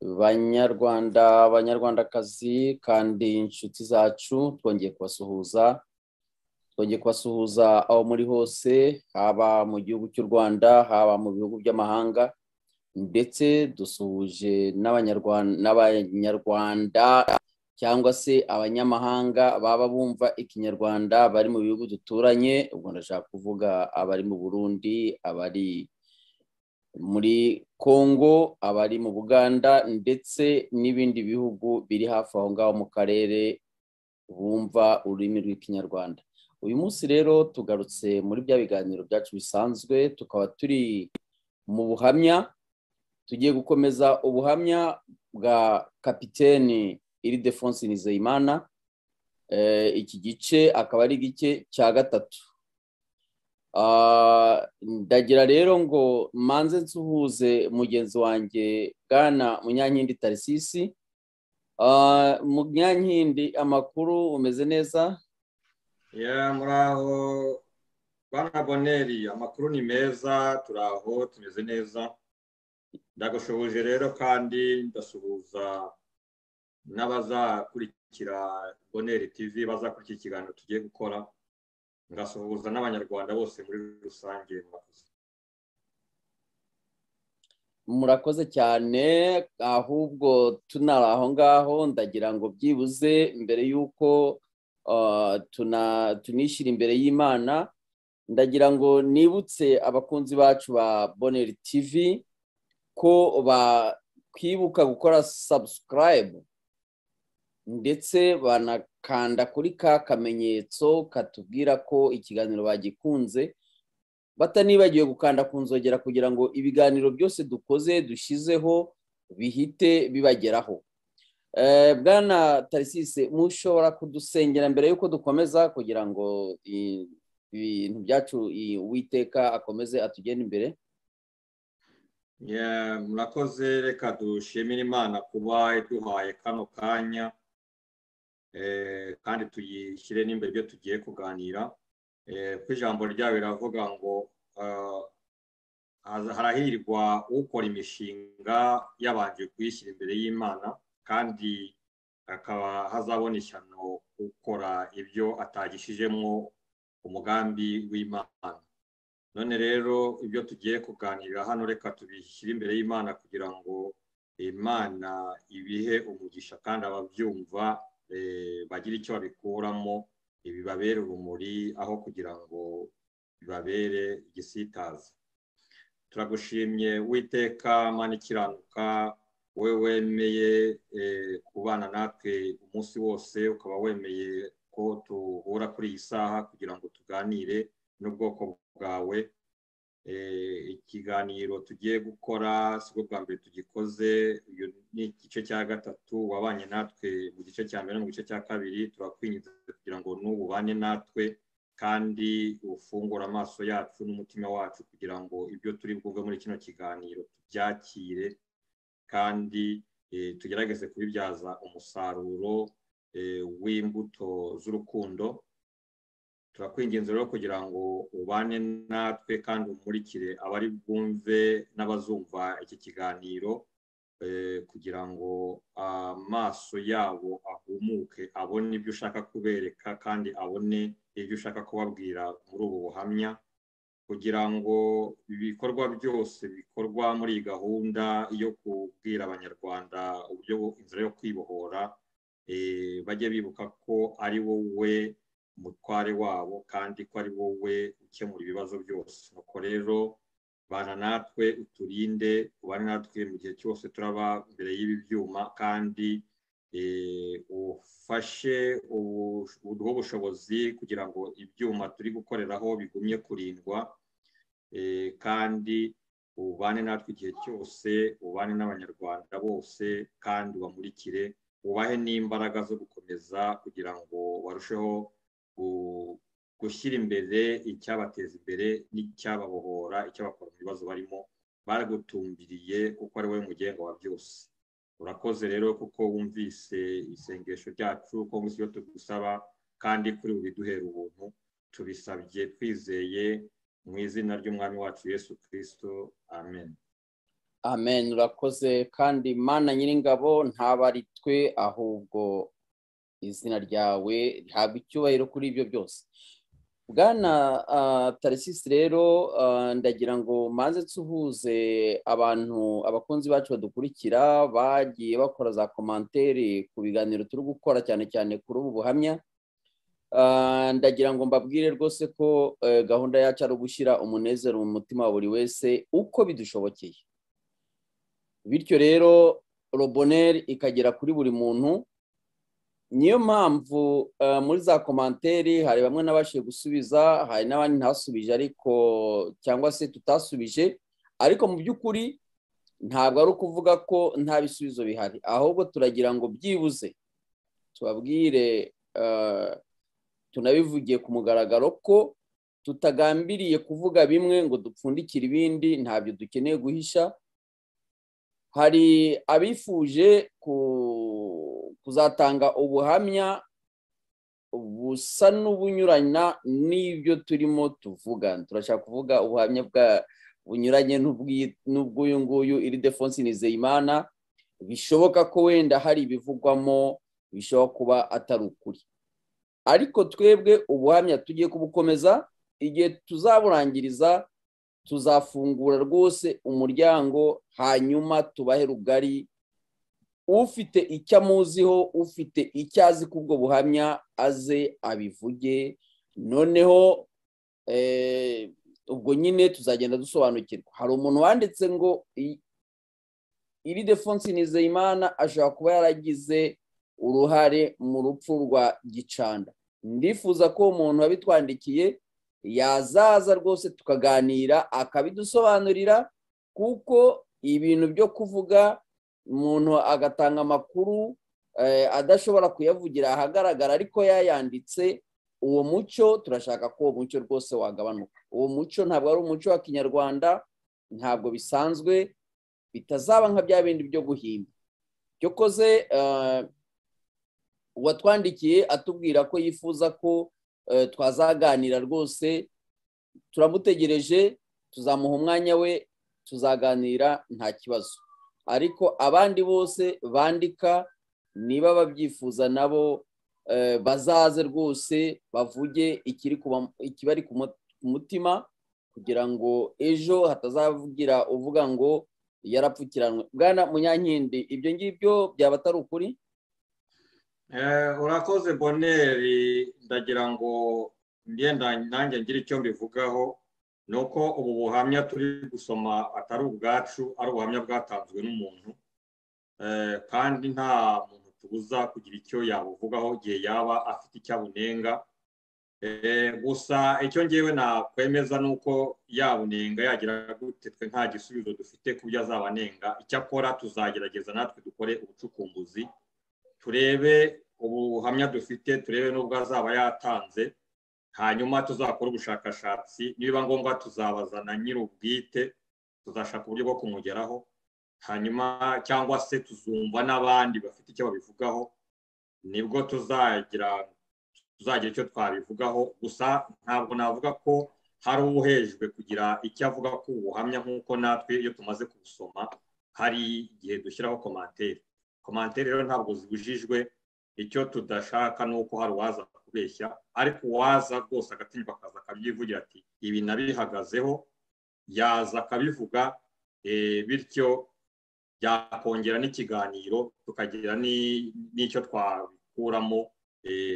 banyarwanda banyarwandakazi kandi inshuti zacu twongeye kubasuhuza twongeye kubasuhuza aho muri hose haba mu gihugu cy'u rwanda haba mu bihugu by'amahanga ndetse dusuhuje n'abanyarwanda cyangwa se abanyamahanga baba bumva ikinyarwanda bari mu bihugu duturanye ubwo ndashaka kuvuga abari mu burundi abari muri congo abari mu buganda ndetse n'ibindi bihugu biri hafi aho ngaho mu karere bumva ururimi rw'ikinyarwanda uyu munsi rero tugarutse muri bya biganiro byacu bisanzwe tukaba turi mu buhamya tugiye gukomeza ubuhamya bwa kapiteni iridefonse nizeyimana iki gice akaba ari igice cya gatatu ndagira rero ngo manze nsuhuze mugenzi wanjye bwana munyankindi tarisisi munyankindi amakuru umeze neza muraho bana boneri amakuru ni meza turaho tumeze neza ndagushoboje rero kandi ndasuhuza n'abazakurikira boneri tv bazakurikira ikiganiro tugiye gukora ngasuhuza n'abanyarwanda bose muri rusange murakoze murakoze cyane ahubwo tunari aho ngaho ndagira ngo byibuze mbere y'uko tunishyira imbere y'imana ndagira ngo nibutse abakunzi bacu ba boneri tv ko bakwibuka gukora sabusikarayibu ndetse banakanda kuri ka kamenyetso katubwira ko ikiganiro bagikunze batanibagiwe gukanda ku nzogera kugira ngo ibiganiro byose dukoze dushyizeho bihite bibageraho bwana tarisise mushobora kudusengera mbere y'uko dukomeza kugira ngo ibintu byacu uwiteka akomeze atugende imbere murakoze reka dushimire imana kuba iduhaye kano kanya kandi tuyishyire n'imbere ibyo tugiye kuganira ku ijambo ryayo riravuga ngo harahirwa ukora imishinga yabanje kuyishyira imbere y'imana kandi akaba hazabona ishyano ukora ibyo atagishijemo umugambi w'imana none rero ibyo tugiye kuganira hano reka tubishyire imbere y'imana kugira ngo imana ibihe umugisha kandi ababyumva bagira icyo babikuramo ibi babere urumuri aho kugira ngo bibabere igisitaza turagushimye witeka mani ikiranuka we wemeye kubana natwe umunsi wose ukaba wemeye ko duhura kuri iyi saha kugira ngo tuganire n'ubwoko bwawe ikiganiro tugiye gukora si bwo bwa mbere tugikoze uyu ni igice cya gatatu wabanye natwe mu gice cya mbere no mu gice cya kabiri turakwinjiza kugira ngo n'ububane natwe kandi ufungure amaso yacu n'umutima wacu kugira ngo ibyo turi bwumve muri kino kiganiro tubyakire kandi tugerageze kubibyaza umusaruro w'imbuto z'urukundo turakwinginze rero kugira ngo ubane natwe kandi umurikire abari bwumve n'abazumva iki kiganiro kugira ngo amaso yabo ahumuke abone ibyo ushaka kubereka kandi abone ibyo ushaka kubabwira muri ubu buhamya kugira ngo ibikorwa byose bikorwa muri iyi gahunda yo kubwira abanyarwanda uburyo inzira yo kwibohora bajye bibuka ko ari wowe umutware wabo kandi ko ari wowe ukemura ibibazo byose nuko rero bana natwe uturinde ubane natwe mu gihe cyose turaba imbere y'ibi byuma kandi ufashe uduhe ubushobozi kugira ngo ibyuma turi gukoreraho bigumye kurindwa kandi ubane natwe igihe cyose ubane n'abanyarwanda bose kandi ubamurikire ubahe n'imbaraga zo gukomeza kugira ngo barusheho gushyira imbere icyabateza imbere n'icyababohora icyabakora mu bibazo barimo baragutumbiriye kuko ari wowe mugenga wa byose urakoze rero kuko wumvise isengesho ryacu ko munsi yo tugusaba kandi kuri buri duhera ubuntu tubisabye twizeye mu izina ry'umwami wacu yesu kirisito amen amen urakoze kandi mana nyir'ingabo ntaba ari twe ahubwo izina ryawe rihabwa icyubahiro kuri ibyo byose bwana tarisisi rero ndagira ngo maze nsuhuze abantu abakunzi bacu badukurikira bagiye bakora za komantere ku biganiro turi gukora cyane cyane kuri ubu buhamya ndagira ngo mbabwire rwose ko gahunda yacu ari ugushyira umunezero mu mutima wa buri wese uko bidushobokeye bityo rero roboneri ikagera kuri buri muntu niyo mpamvu muri za komanteri hari bamwe n'abashije gusubiza hari n'abandi ntasubije ariko cyangwa se tutasubije ariko mu by'ukuri ntabwo ari ukuvuga ko nta bisubizo bihari ahubwo turagira ngo byibuze tubabwire tunabivugiye ku mugaragaro ko tutagambiriye kuvuga bimwe ngo dupfundikire ibindi ntabyo dukeneye guhisha hari abifuje kuzatanga ubuhamya busa n'ubunyuranya n'ibyo turimo tuvuga turashaka kuvuga ubuhamya bunyuranye n'ubw'uyu nguyu iri defonsi nizeyimana bishoboka ko wenda hari ibivugwamo bishobora kuba atari ukuri ariko twebwe ubuhamya tugiye kubukomeza igihe tuzaburangiriza tuzafungura rwose umuryango hanyuma tubahe rugari ufite icyo amuziho ufite icyo azi ku bwo buhamya aze abivuge noneho ubwo nyine tuzagenda dusobanukirwa hari umuntu wanditse ngo iri defonsi nizeyimana ashobora kuba yaragize uruhare mu rupfu rwa gicanda ndifuza ko umuntu wabitwandikiye yazaza rwose tukaganira akabidusobanurira kuko ibintu byo kuvuga umuntu agatanga amakuru adashobora kuyavugira ahagaragara ariko yayanditse uwo muco turashaka ko uwo muco rwose wagabanuka uwo muco ntabwo ari umuco wa kinyarwanda ntabwo bisanzwe bitazaba nka bya bindi byo guhimba cyo koze uwatwandikiye atubwira ko yifuza ko twazaganira rwose turamutegereje tuzamuha umwanya we tuzaganira nta kibazo ariko abandi bose bandika niba babyifuza nabo bazaze rwose bavuge ikibari ku mutima kugira ngo ejo hatazavugira uvuga ngo yarapfukiranwe bwana munyankindi ibyo ngibyo byaba atari ukuri urakoze boneri ndagira ngo nanjye ngire icyo mbivugaho ni uko ubu buhamya turi gusoma atari ubwacu ari ubuhamya bwatanzwe n'umuntu kandi nta muntu tubuza kugira icyo yabuvugaho igihe yaba afite icyo abunenga gusa icyo ngewe nakwemeza ni uko yabunenga yagira gute twe nta gisubizo dufite ku byo azabanenga icyakora tuzagerageza natwe dukore ubucukumbuzi turebe ubuhamya dufite turebe n'ubwo azaba yatanze hanyuma tuzakora ubushakashatsi niba ngombwa tuzabazana nyir'ubwite tuzashaka uburyo bwo kumugeraho hanyuma cyangwa se tuzumva n'abandi bafite icyo babivugaho nibwo tuzagira tuzagira icyo twabivugaho gusa ntabwo navuga ko hari uwuhejwe kugira icyo avuga ku buhamya nk'uko natwe iyo tumaze kubusoma hari igihe dushyiraho komantere komantere rero ntabwo zibujijwe icyo tudashaka ni uko hari uwaza kubeshya ariko uwaza rwose agatinyuka akaza akabyivugira ati ibi nabihagazeho yaza akabivuga bityo byakongera n'ikiganiro tukagira n'icyo twabikuramo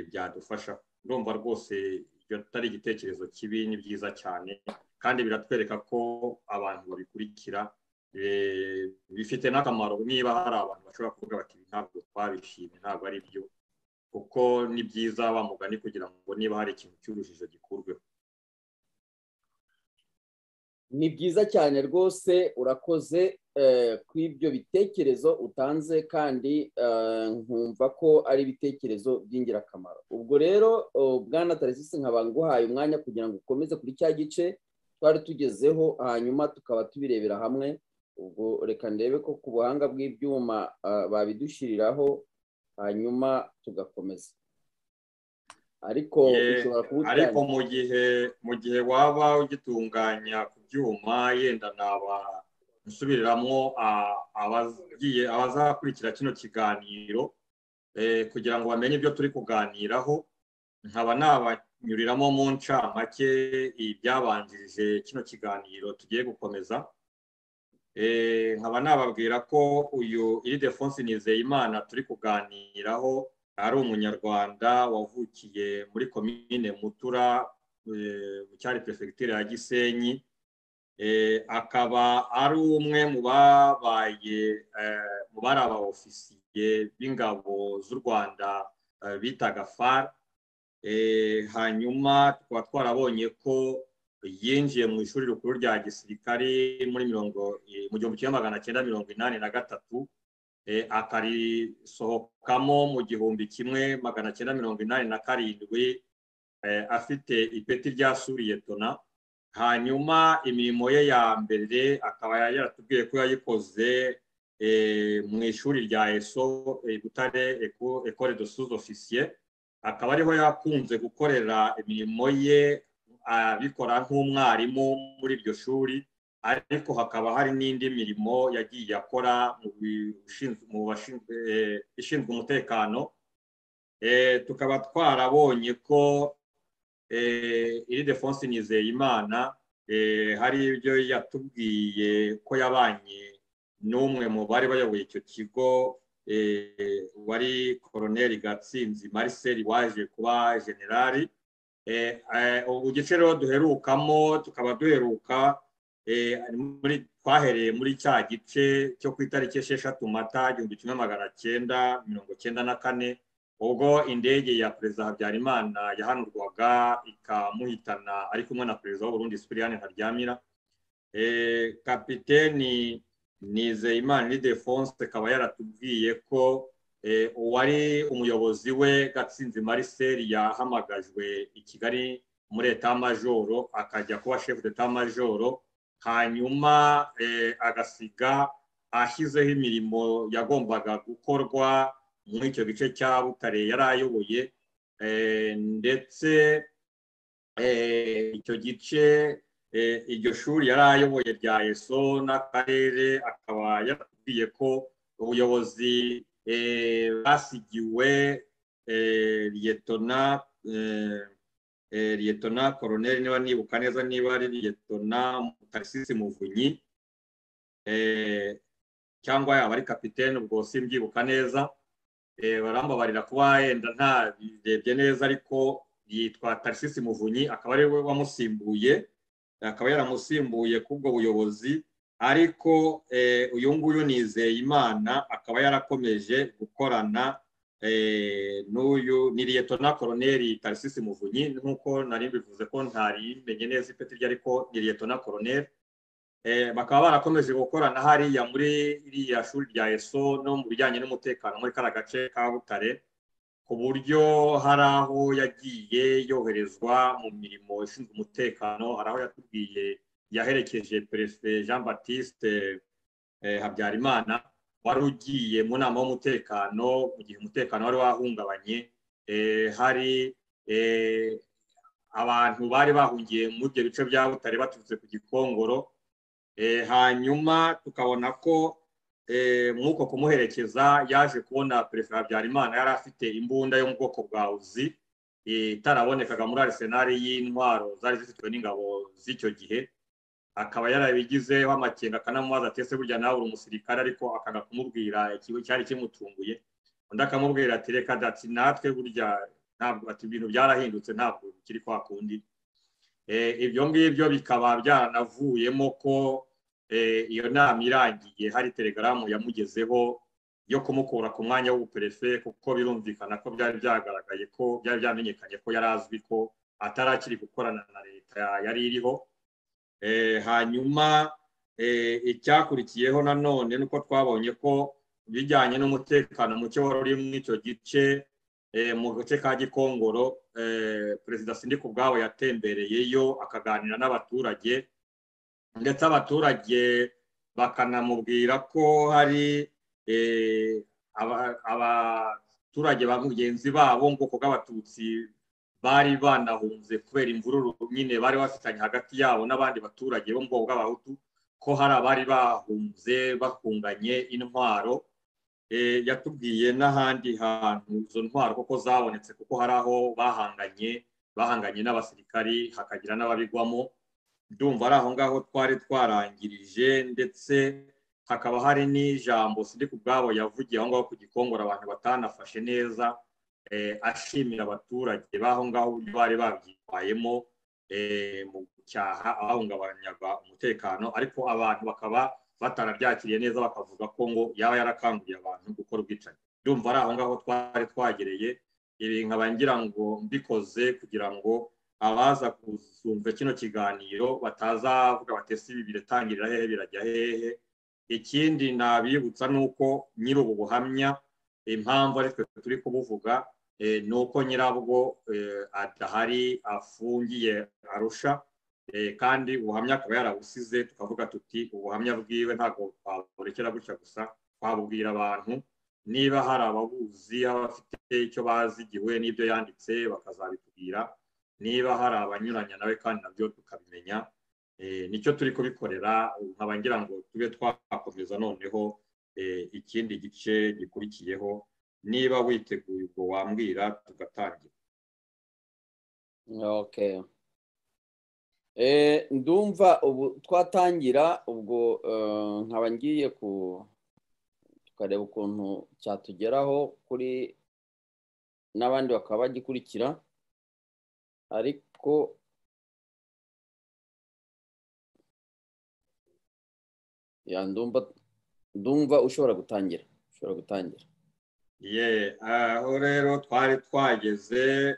byadufasha urumva rwose ibyo atari igitekerezo kibi ni byiza cyane kandi biratwereka ko abantu babikurikira bifite n'akamaro niba hari abantu bashobora kuvuga bati ntabwo twabishimye ntabwo ari byo kuko ni byiza bamugani kugira ngo niba hari ikintu cy'urujijo gikurweho ni byiza cyane rwose urakoze ku ibyo bitekerezo utanze kandi nkumva ko ari ibitekerezo by'ingirakamaro ubwo rero bwana tarisisi nkaba nguhaye umwanya kugira ngo ukomeze kuri cya gice twari tugezeho hanyuma tukaba tubirebera hamwe ubwo reka ndebe ko ku buhanga bw'ibyuma babidushyiriraho hanyuma tugakomeza ariko ariko mu gihe mu gihe waba ugitunganya ku byuma yenda naba nsubiriramo abagiye abazakurikira kino kiganiro kugira ngo bamenye ibyo turi kuganiraho nkaba nabanyuriramo mu ncamake ibyabanjirije kino kiganiro tugiye gukomeza nkaba nababwira ko uyu iri defonse nizeyimana turi kuganiraho ari umunyarwanda wavukiye muri komine mutura mu cyari perefegitura ya gisenyi akaba ari umwe mu babaye mu bari ofisiye b'ingabo z'u rwanda bitaga far hanyuma tukaba twarabonye ko yinjiye mu ishuri rikuru rya gisirikare muri mirongo mu gihumbi kimwe magana cyenda mirongo inani na gatatu akarisohokamo mu gihumbi kimwe magana cyenda mirongo inani na karindwi afite ipeti rya suriyetona hanyuma imirimo ye ya mbere akaba yaratubwiye ko yayikoze mu ishuri rya eso butare ekore de sous ofisiye akaba ariho yakunze gukorera imirimo ye abikora nk'umwarimu muri iryo shuri ariko hakaba hari n'indi mirimo yagiye akora mu bashinzwe ishinzwe umutekano tukaba twarabonye ko iri defonse nizeyimana hari ibyo yatubwiye ko yabanye n'umwe mu bari bayoboye icyo kigo wari koroneri gatsinzi mariseli waje kuba generali igice rero duherukamo tukaba duheruka twahereye muri cya gice cyo ku itariki esheshatu mata igihumbi kimwe magana cyenda mirongo cyenda na kane ubwo indege ya perezida habyarimana yahanurwaga ikamuhitana ari kumwe na perezida w'uburundi sipiriyani ntaryamira kapiteni nizeyimana n'idefonse akaba yaratubwiye ko uwari umuyobozi we gatsinzi mariseli yahamagajwe i kigali muri etamajoro akajya kuba shefu d'etamajoro hanyuma agasiga ashyizeho imirimo yagombaga gukorwa muri icyo gice cya butare yari ayoboye ndetse icyo gice iryo shuri yari ayoboye rya eso n'akarere akaba yatubwiye ko ubuyobozi basigiwe liyetona liyetona koroneri niba nibuka neza niba ari liyetona tarisisi muvunyi cyangwa yaba ari kapitene ubwo simbyibuka neza barambabarira kuba yenda ntabirebye neza ariko yitwa tarisisi muvunyi akaba ari we wamusimbuye akaba yaramusimbuye k'ubwo buyobozi ariko uyu nguyu nizeyimana akaba yarakomeje gukorana n'uyu ni liyetona koroneri tarisisi muvunyi nk'uko nari mbivuze ko ntarimenye neza ipeti rye ariko ni liyetona koroneri bakaba barakomeje gukorana hariya muri iriya shuri rya eso no mu bijyanye n'umutekano muri kariya gace ka butare ku buryo hari aho yagiye yoherezwa mu mirimo ishinzwe umutekano hari aho yatubwiye yaherekeje perezida jean batiste habyarimana wari ugiye mu nama y'umutekano mu gihe umutekano wari wahungabanye hari abantu bari bahungiye muri ibyo bice bya butare baturutse ku gikongoro hanyuma tukabona ko nk'uko kumuherekeza yaje kubona perezida habyarimana yari afite imbunda yo mu bwoko bwa uzi itarabonekaga muri arisenari y'intwaro zari zifitwe n'ingabo z'icyo gihe akaba yarabigizeho amakenga akanamubaza atese burya nawe uri umusirikare ariko akanga kumubwira ikigo cyari kimutunguye undi akamubwira ati reka dati natwe burya ntabwo ati ibintu byarahindutse ntabwo kiri kwa kundi ibyo ngibyo bikaba byaranavuyemo ko iyo nama irangiye hari telegaramu yamugezeho yo kumukura ku mwanya w'ubuperefe kuko birumvikana ko byari byagaragaye ko byari byamenyekanye ko yari azwi ko atarakiri gukorana na leta yari iriho hanyuma icyakurikiyeho nanone ni uko twabonye ko bijyanye n'umutekano muke wari uri muri icyo gice mu gace ka gikongoro perezida sindika ubwabo yatembereyeyo akaganira n'abaturage ndetse abaturage bakanamubwira ko hari abaturage ba mugenzi babo ubwoko bw'abatutsi bari banahunze kubera imvururu nyine bari bafitanye hagati yabo n'abandi baturage bo mu bwoko bw'abahutu ko hari abari bahunze bakunganye intwaro yatubwiye n'ahandi hantu izo ntwaro kuko zabonetse kuko hari aho bahanganye bahanganye n'abasirikari hakagira n'ababigwamo ndumva ari aho ngaho twari twarangirije ndetse hakaba hari n'ijambo sindi ku bwabo yavugiye aho ngaho ku gikongoro abantu batanafashe neza ashimira abaturage b'aho ngaho uburyo bari babyitwayemo mu gucyaha abahungabanyaga umutekano ariko abantu bakaba batarabyakiriye neza bakavuga ko ngo yaba yarakanguriye abantu gukora ubwicanyi ndumva ari aho ngaho twari twagereye ibi nkaba ngira ngo mbikoze kugira ngo abaza gusumva kino kiganiro batazavuga batese ibi biratangirira hehe birajya hehe ikindi nabibutsa ni uko nyiri ubu buhamya impamvu ari twe turi kubuvuga ni uko nyirabwo adahari afungiye arusha kandi ubuhamya akaba yarabusize tukavuga tuti ubuhamya bwiwe ntabwo twaburekera gutya gusa twabubwira abantu niba hari ababuzi abafite icyo bazigiwe n'ibyo yanditse bakazabitubwira niba hari abanyuranya nawe kandi nabyo tukabimenya nicyo turi kubikorera nkaba ngira ngo tube twakomeza noneho ikindi gice gikurikiyeho niba witeguye ubwo wambwira tugatangira ndumva ubu twatangira ubwo nkaba ngiye ku tukareba ukuntu cyatugeraho kuri n'abandi bakaba bagikurikira ariko ndumva ushobora gutangira ushobora gutangira aho rero twari twageze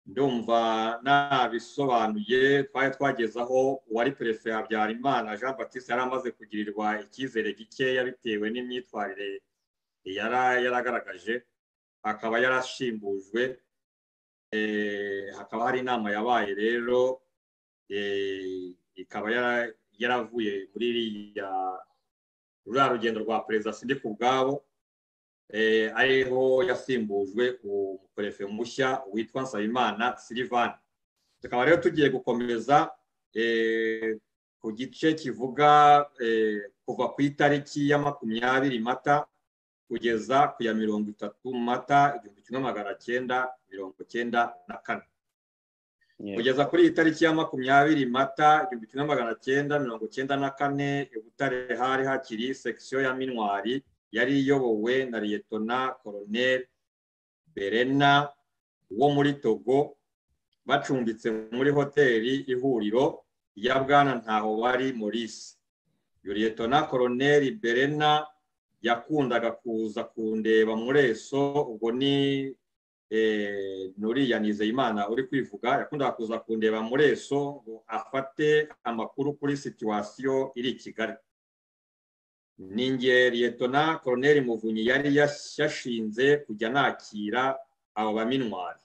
ndumva nabisobanuye twari twageze aho uwari perefe habyarimana jean batiste yari amaze kugirirwa icyizere gikeya bitewe n'imyitwarire yaragaragaje akaba yarashimbujwe hakaba hari inama yabaye rero ikaba yaravuye muri iriya ruriya rugendo rwa perezida sindi ku bwabo ariho yasimbujwe umuperefe mushya witwa nsabimana silivani tukaba rero tugiye gukomeza ku gice kivuga kuva ku itariki ya makumyabiri mata kugeza ku ya mirongo itatu mata igihumbi kimwe magana cyenda mirongo cyenda na kane kugeza kuri iyi tariki ya makumyabiri mata igihumbi kimwe magana cyenda mirongo cyenda na kane i butare hari hakiri sekisiyo ya minwari yari iyobowe na liyetona koroneri berena wo muri togo bacumbitse muri hoteli ihuriro ya bwana ntaho wari maurice iyo liyetona koroneri berena yakundaga kuza kundeba muri eso ubwo ni nuriya nizeyimana uri kwivuga yakundaga kuza kundeba muri eso ngo afate amakuru kuri situwasiyo iri i kigali ni liyetona koroneri muvunyi yari yashinze kujya nakira abo baminwari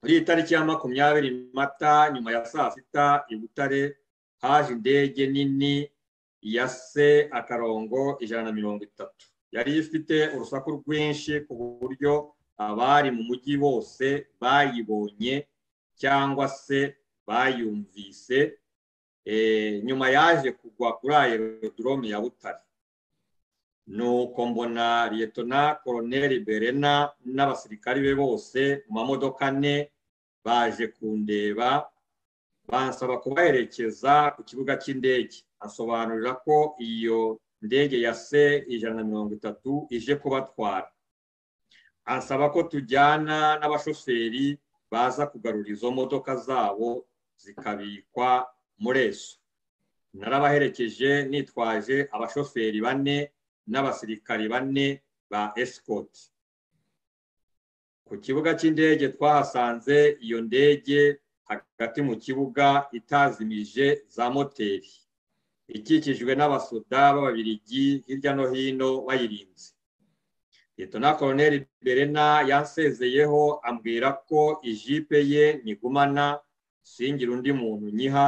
muri iyi tariki ya makumyabiri mata nyuma ya saa sita i butare haje indege nini ya se akarongo ijana na mirongo itatu yari ifite urusaku rwinshi ku buryo abari mu mujyi bose bayibonye cyangwa se bayumvise nyuma yaje kugwa kuri aerodrome ya butare nuko mbona liyetona koroneri berena n'abasirikari be bose mu mamodoka ane baje kundeba bansaba kubaherekeza ku kibuga cy'indege asobanurira ko iyo ndege ya se ijana na mirongo itatu ije kubatwara ansaba ko tujyana n'abashoferi baza kugarura izo modoka zabo zikabikwa muri eso narabaherekeje nitwaje abashoferi bane n'abasirikari bane ba esikoti ku kibuga cy'indege twahasanze iyo ndege hagati mu kibuga itazimije za moteri ikikijwe n'abasoda b'ababirigi hirya no hino bayirinze Liyetona koroneri berena yansezeyeho ambwira ko ijipe ye nigumana singira undi muntu nyiha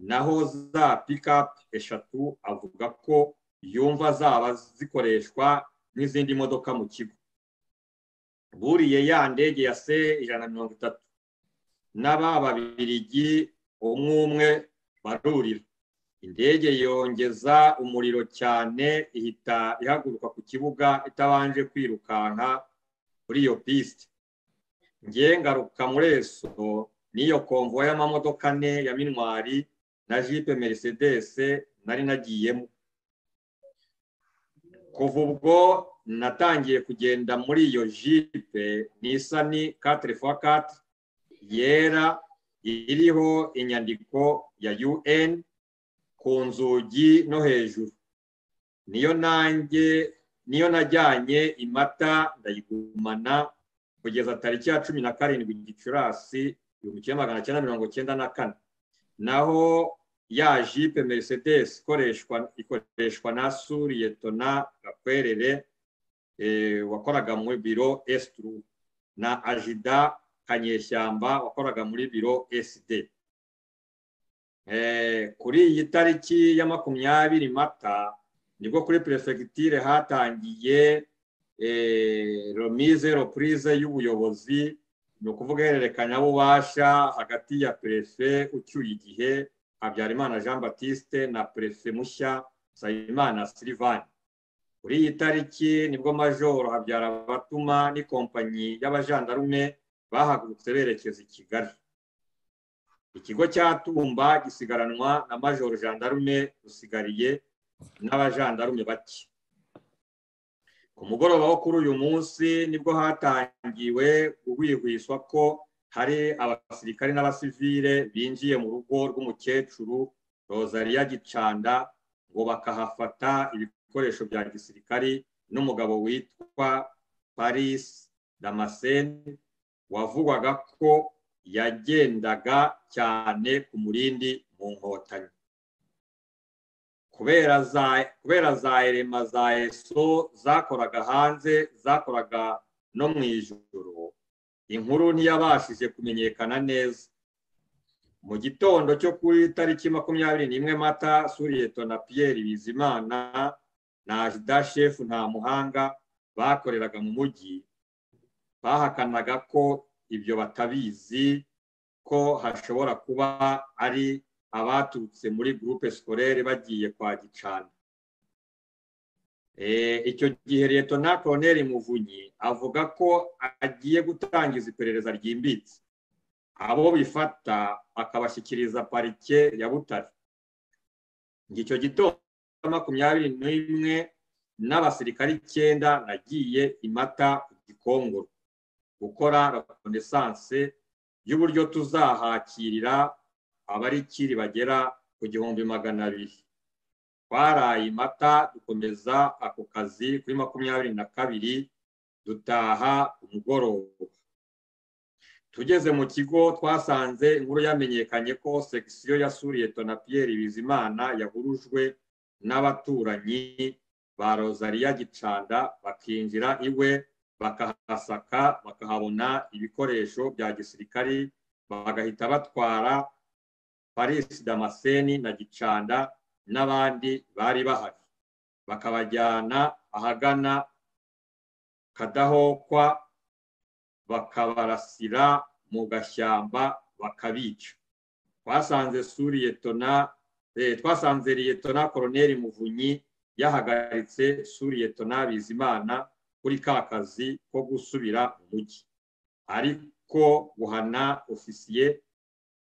naho za pikapu eshatu avuga ko yumva zaba zikoreshwa n'izindi modoka mu kigo buriye ya ndege ya se ijana na mirongo itatu n'aba babirigi umwe umwe barurira indege yongeza umuriro cyane ihita ihaguruka ku kibuga itabanje kwirukanka kuri iyo pisite ngiye ngaruka muri eso n'iyo komvo y'amamodoka ane ya minwari na jipe merisedesi nari nagiyemo kuva ubwo natangiye kugenda muri iyo jipe n'isani katire fo katire yera iriho inyandiko ya un ku nzugi no hejuru niyo nanjye niyo najyanye imata ndayigumana kugeza tariki ya cumi na karindwi gicurasi igihumbi kimwe magana cyenda mirongo cyenda na kane naho ya jipe merisedesi ikoreshwa na suriyetona gakwerere wakoraga muri biro esituru na ajida kanyeshyamba wakoraga muri biro eside kuri iyi tariki ya makumyabiri mata nibwo kuri perefegitire hatangiye romize repurize y'ubuyobozi ni ukuvuga ihererekanyabubasha hagati ya perefe ucyuye igihe habyarimana jean batiste na perefe mushya nsabimana silivani kuri iyi tariki nibwo majoro Habyarabatuma n'ikompanyi y'abajandarume bahagurutse berekeza i kigali ikigo cya tumba gisigaranwa na majoro jandarume rusigariye n'abajandarume bake ku mugoroba wo kuri uyu munsi nibwo hatangiwe guhwihwiswa ko hari abasirikare n'abasivire binjiye mu rugo rw'umukecuru rozariya gicanda ngo bakahafata ibikoresho bya gisirikari n'umugabo witwa paris damascene wavugwaga ko yagendaga cyane ku murindi mu nkotanyi kubera za erema za eso zakoraga hanze zakoraga no mu ijoro inkuru ntiyabashije kumenyekana neza mu gitondo cyo kuri tariki makumyabiri n'imwe mata suriyeto na piyeri bizimana na ajida shefu nta muhanga bakoreraga mu mujyi bahakanaga ko ibyo batabizi ko hashobora kuba ari abaturutse muri gurupe sikorere bagiye kwa gicana icyo gihe leta na koroneri muvunyi avuga ko agiye gutangiza iperereza ryimbitse abo bifata akabashyikiriza parike ya butare icyo gitondo makumyabiri n'imwe n'abasirikare icyenda nagiye imata ku gikongoro gukora rekonesanse y'uburyo tuzahakirira abarikiri bagera ku gihumbi magana abiri twaraye imata dukomeza ako kazi kuri makumyabiri na kabiri dutaha umugoroba tugeze mu kigo twasanze inkuru yamenyekanye ko sekisiyo ya suriyeto na piyeri bizimana yahurujwe n'abaturanyi ba rozariya gicanda bakinjira iwe bakahasaka bakahabona ibikoresho bya gisirikari bagahita batwara parisi damascene na gicanda n'abandi bari bahari bakabajyana ahagana kadahokwa bakabarasira mu gashyamba bakabica twasanze suriyetona twasanze liyetona koroneri muvunyi yahagaritse suriyetona bizimana kuri ka kazi ko gusubira mu mujyi ariko guhana ofisiye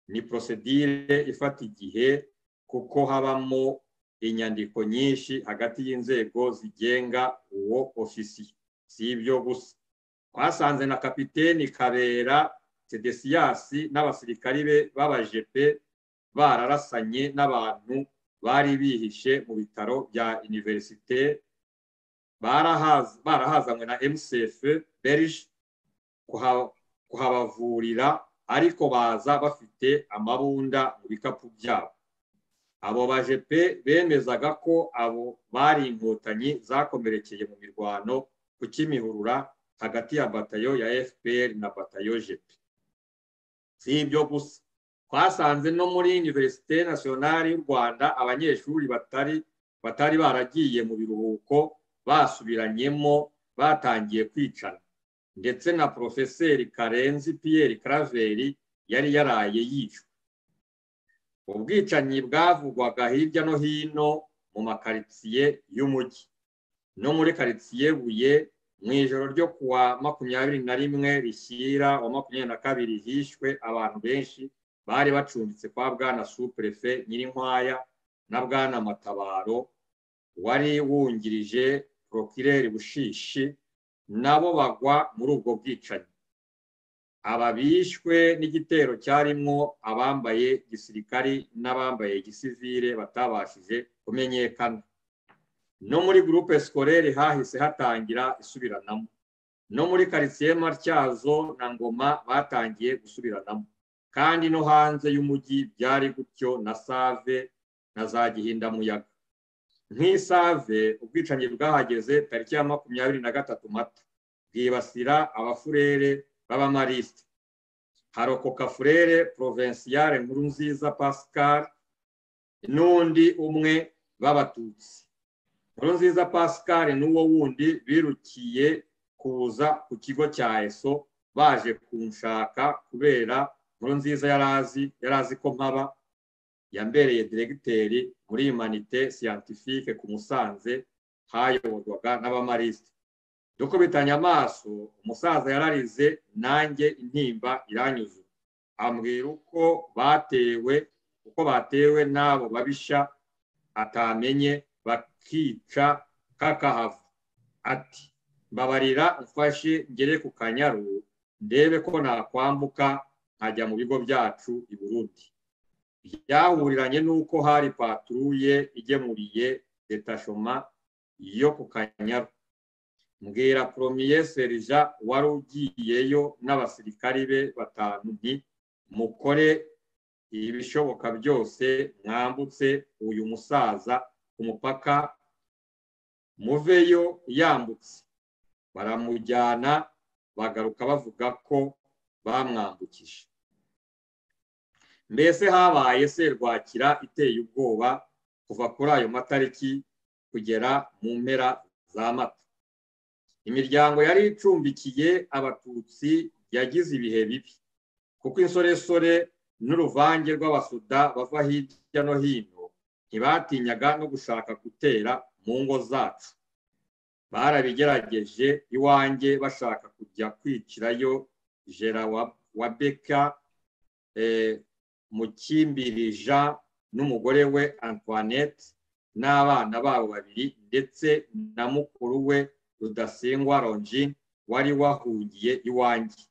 ni porosedire ifata igihe kuko habamo inyandiko nyinshi hagati y'inzego zigenga uwo ofisiye si ibyo gusa twasanze na kapiteni kabera tedesiyasi n'abasirikari be b'abajepe bararasanye n'abantu bari bihishe mu bitaro bya iniverisite barahazanywe na mcf berije kuhabavurira ariko baza bafite amabunda mu bikapu byabo abo bajepe bemezaga ko abo bari inkotanyi zakomerekeye mu mirwano ku kimihurura hagati ya batayo ya fpr na batayo jepe si ibyo gusa twasanze no muri univerisite nasiyonari y'u rwanda abanyeshuri batari batari baragiye mu biruhuko basubiranyemo batangiye kwicana ndetse na porofeseri karenzi piyeri karaveri yari yaraye yicwa ubwicanyi bwavugwaga hirya no hino mu makaritsiye y'umujyi no muri karitsiye buye mu ijoro ryo kuwa makumyabiri na rimwe rishyira wa makumyabiri na kabiri hishwe abantu benshi bari bacumbitse kwa bwana supurefe nyirinkwaya na bwana matabaro wari wungirije porokireri bushishi nabo bagwa muri ubwo bwicanyi aba bishwe n'igitero cyarimwo abambaye gisirikari n'abambaye gisivire batabashije kumenyekana no muri gurupe sikorere hahise hatangira isubiranamo no muri karitsiye matyazo na ngoma batangiye gusubiranamo kandi no hanze y'umujyi byari gutyo na save na za gihindamuyaga nk'isave ubwicanyi bwahageze tariki ya makumyabiri na gatatu mata bwibasira abafurere b'abamarisite harokoka furere provensiyare nkuru nziza pascal n'undi umwe b'abatutsi nkuru nziza pascal n'uwo wundi birukiye kuza ku kigo cya eso baje kunshaka kubera nkuru nziza yari azi yari azi ko mpaba yambereye diregiteri muri imanite siyantifike ku musanze hayoborwaga n'abamarisite dukubitanye amaso umusaza yararize nanjye intimba iranyuze ambwira uko batewe uko batewe n'abo babisha atamenye bakica kakahava ati mbabarira umfashe ngere ku kanyaru ndebe ko nakwambuka nkajya mu bigo byacu i burundi byahuriranye n'uko hari paturuye igemuriye detashoma yo ku kanyaru mbwira poromiye serija wari ugiyeyo n'abasirikari be batanu nti mukore ibishoboka byose mwambutse uyu musaza ku mupaka muveyo yambutse baramujyana bagaruka bavuga ko bamwambukije mbese habaye serwakira iteye ubwoba kuva kuri ayo matariki kugera mu mpera za mata imiryango yari icumbikiye abatutsi yagize ibihe bibi kuko insoresore n'uruvange rw'abasuda bava hirya no hino ntibatinyaga no gushaka gutera mu ngo zacu barabigerageje iwanjye bashaka kujya kwicirayo jera wa beka mukimbirija n'umugore we antoinette n'abana babo babiri ndetse na mukuru we rudasingwa ronji wari wahungiye iwanjye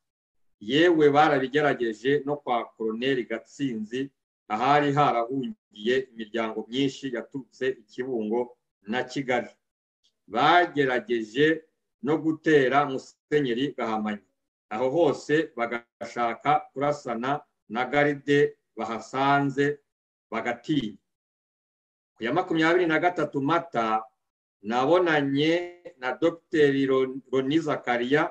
yewe barabigerageje no kwa koroneri gatsinzi ahari harahungiye imiryango myinshi yaturutse ikibungo na kigali bagerageje no gutera musenyeri gahamanyi aho hose bagashaka kurasana na garide bahasanze bagatinya ku ya makumyabiri na gatatu mata nabonanye na dogiteri roni zakariya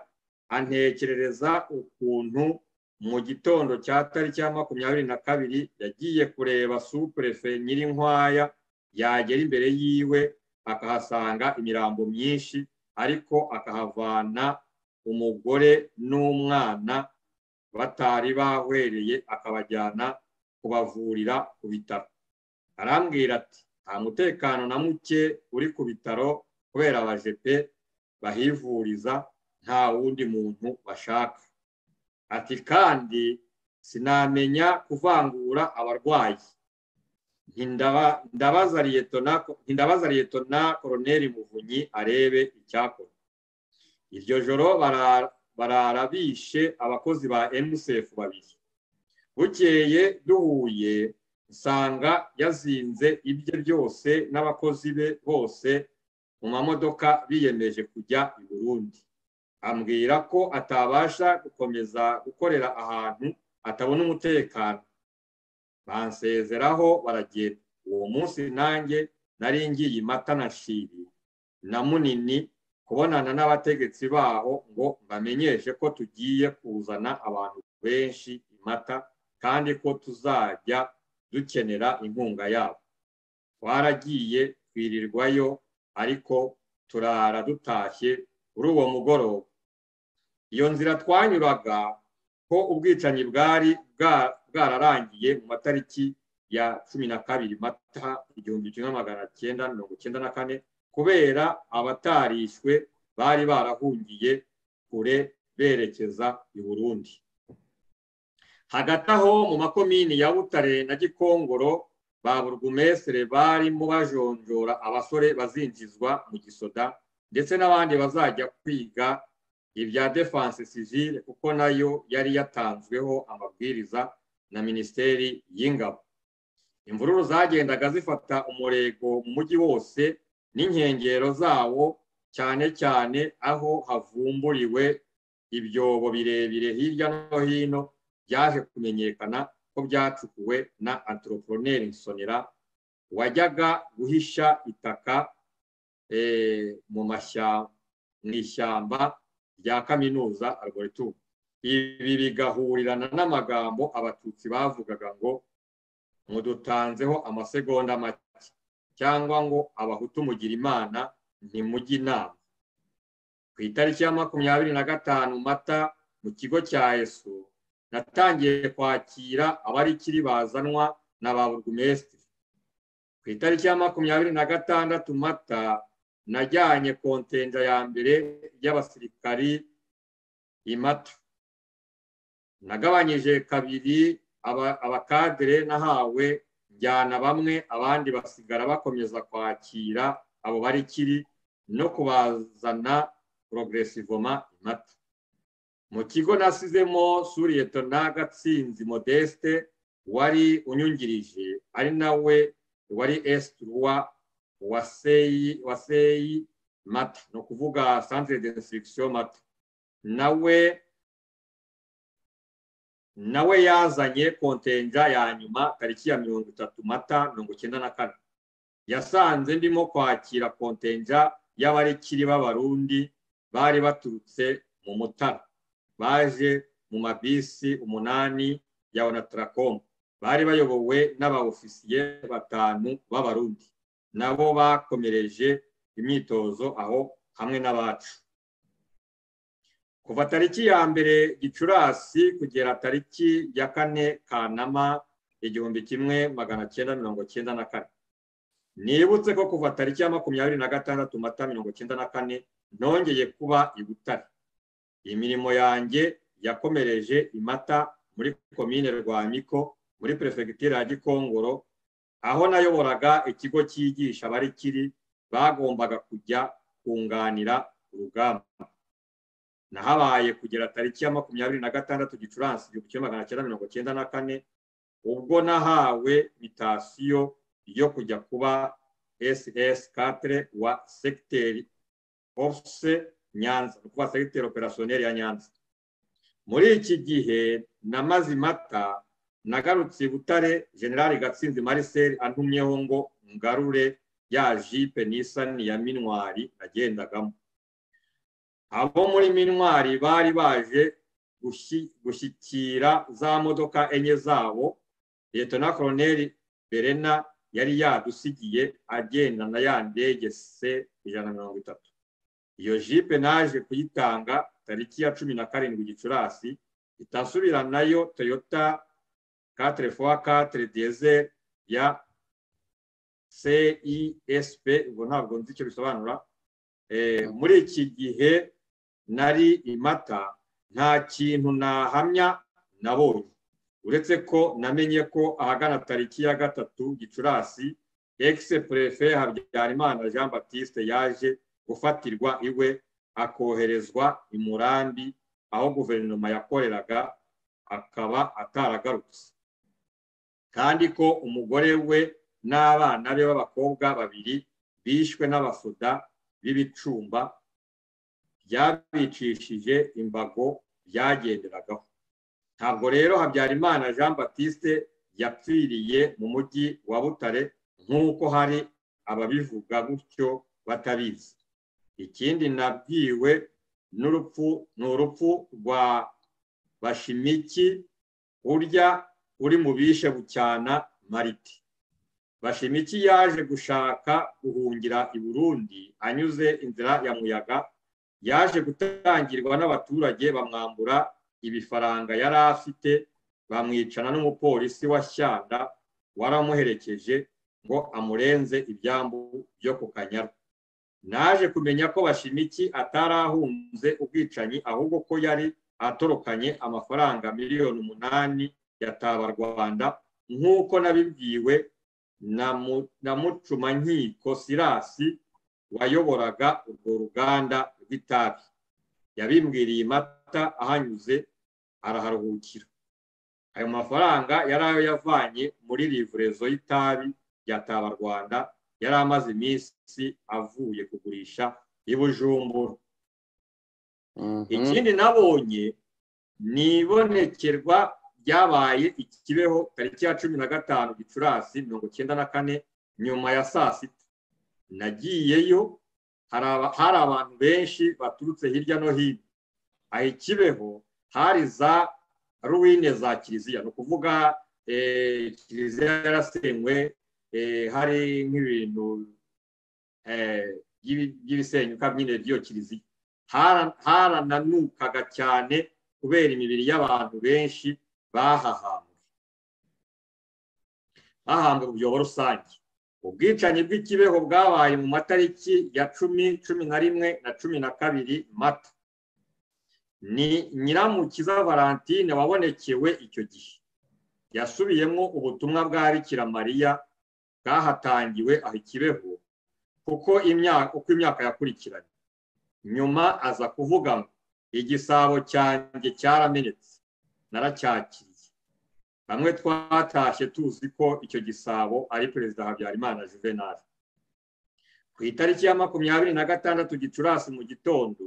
antekerereza ukuntu mu gitondo cya tariki ya makumyabiri na kabiri yagiye kureba supurefe nyirinkwaya yagera imbere yiwe akahasanga imirambo myinshi ariko akahavana umugore n'umwana batari bahwereye akabajyana kubavurira ku bitaro arambwira ati nta mutekano na muke uri ku bitaro kubera abajepe bahivuriza nta wundi muntu bashaka ati kandi sinamenya kuvangura abarwayi ntindabaza liyetona koroneri muvunyi arebe icyakora iryo joro barara bishe abakozi ba emusefu babiri bukeye duhuye nsanga yazinze ibye byose n'abakozi be bose mu mamodoka biyemeje kujya i burundi ambwira ko atabasha gukomeza gukorera ahantu atabona umutekano bansezeraho baragenda uwo munsi nanjye nari ngiye mata na shiri na munini kubonana n'abategetsi baho ngo mbamenyeshe ko tugiye kuzana abantu benshi imata kandi ko tuzajya dukenera inkunga yabo twaragiye twirirwayo ariko turara dutashye kuri uwo mugoroba iyo nzira twanyuraga ko ubwicanyi bwari bwararangiye mu matariki ya cumi na kabiri mata igihumbi kimwe magana cyenda mirongo cyenda na kane kubera abatarishwe bari barahungiye kure berekeza i burundi hagati aho mu makomini ya butare na gikongoro ba burugumesire barimo bajonjora abasore bazinjizwa mu gisoda ndetse n'abandi bazajya kwiga ibya defanse sivile kuko nayo yari yatanzweho amabwiriza na minisiteri y'ingabo imvururu zagendaga zifata umurego mu mujyi wose n'inkengero zawo cyane cyane aho havumburiwe ibyobo birebire hirya no hino byaje kumenyekana ko byacukuwe na antoroporoneri nsonera wajyaga guhisha itaka mu ishyamba rya kaminuza arboretum ibi bigahurirana n'amagambo abatutsi bavugaga ngo mudutanzeho amasegonda make cyangwa ngo abahutu mugira imana ntimujye inama ku itariki ya makumyabiri na gatanu mata mu kigo cya esu natangiye kwakira abarikiri bazanwa na ba burugumesitiri ku itariki ya makumyabiri na gatandatu mata najyanye kontenja ya mbere y'abasirikari imata nagabanyije kabiri abakadere nahawe njyana bamwe abandi basigara bakomeza kwakira abo barikiri no kubazana porogeresivoma imata mu kigo nasizemo suriyete n'agatsinzi modeste wari unyungirije ari nawe wari esituruwa wa seyi mata ni ukuvuga santire de insitirigisiyo mata nawe nawe yazanye kontenja ya nyuma tariki ya mirongo itatu mata mirongo icyenda na kane yasanze ndimo kwakira kontenja y'abarikiri b'abarundi bari baturutse mu mutara baje mu mabisi umunani ya onatarakom bari bayobowe n'abaofisiye batanu b'abarundi nabo bakomereje imyitozo aho hamwe n'abacu kuva tariki ya mbere gicurasi kugera tariki ya kane kanama igihumbi kimwe magana cyenda mirongo cyenda na kane nibutse ko kuva tariki ya makumyabiri na gatandatu mata mirongo cyenda na kane nongeye kuba i butare imirimo yanjye yakomereje imata muri komine rwamiko muri perefegitura ya gikongoro aho nayoboraga ikigo cyigisha abarikiri bagombaga kujya kunganira urugamba nahabaye kugera tariki ya makumyabiri na gatandatu gicurasi igihumbi kimwe magana cyenda mirongo cyenda na kane ubwo nahawe mitasiyo yo kujya kuba ss katire wa segiteri ofuse nyanza ni ukuvuga segiteri operasiyoneri ya nyanza muri iki gihe namaze imata nagarutse butare generali gatsinzi mariseri antumyeho ngo ngarure ya jipe n'isani ya minwari nagendagamo abo muri minwari bari baje gushyikira za modoka enye zabo leta na koroneri berena yari yadusigiye agenda na ya ndege se ijana na mirongo itatu iyo jipe naje kuyitanga tariki ya cumi na karindwi gicurasi itasubira nayo toyota katire fowa katire deze ya cisp ubwo ntabwo nzi icyo bisobanura muri iki gihe nari imata nta kintu nahamya nabonye uretse ko namenye ko ahagana tariki ya gatatu gicurasi egise perefe habyarimana jean batiste yaje gufatirwa iwe akoherezwa i murambi aho guverinoma yakoreraga akaba ataragarutse kandi ko umugore we n'abana be b'abakobwa babiri bishwe n'abasoda b'ibicumba byabicishije imbago byagenderagaho ntabwo rero habyarimana jean batiste yapfiriye mu mujyi wa butare nk'uko hari ababivuga gutyo batabizi ikindi nabwiwe n'urupfu ni urupfu rwa bashimiki urya uri mu bishe bucyana mariti bashimiki yaje gushaka guhungira i burundi anyuze inzira ya muyaga yaje gutangirwa n'abaturage bamwambura ibifaranga yari afite bamwicana n'umupolisi wa shyanda waramuherekeje ngo amurenze ibyambu byo ku kanyaru naje kumenya ko bashimiki atarahunze ubwicanyi ahubwo ko yari atorokanye amafaranga miliyoni umunani ya tabarwanda nk'uko nabibwiwe na mucumankiko sirasi wayoboraga urwo ruganda rw'itabi yabimbwiriye mata ahanyuze araharuhukira ayo mafaranga yari ayo yavanye muri rivurezo y'itabi rya tabarwanda yari amaze iminsi avuye kugurisha i bujumbura ikindi nabonye ni ibonekerwa ryabaye ikibeho tariki ya cumi na gatanu gicurasi mirongo icyenda na kane nyuma ya saa sita nagiyeyo hari abantu benshi baturutse hirya no hino aha ikibeho hari za ruwine za kiliziya ni ukuvuga kiliziya yarasenywe hari nk'ibintu by'ibisenyuka nyine by'iyo kiliziya harananukaga cyane kubera imibiri y'abantu benshi bahahambwe bahambwe mu byobo rusange ubwicanyi bw'ikibeho bwabaye mu matariki ya cumi cumi na rimwe na cumi na kabiri mata ni nyiramukiza valentine wabonekewe icyo gihe yasubiyemo ubutumwa bwa bikira mariya bwahatangiwe aho ikibeho kuko imyaka yakurikiranye nyuma aza kuvuga ngo igisabo cyanjye cyaramenetse naracyakiriye bamwe twatashye tuzi ko icyo gisabo ari perezida habyarimana juvenal ku itariki ya makumyabiri na gatandatu gicurasi mu gitondo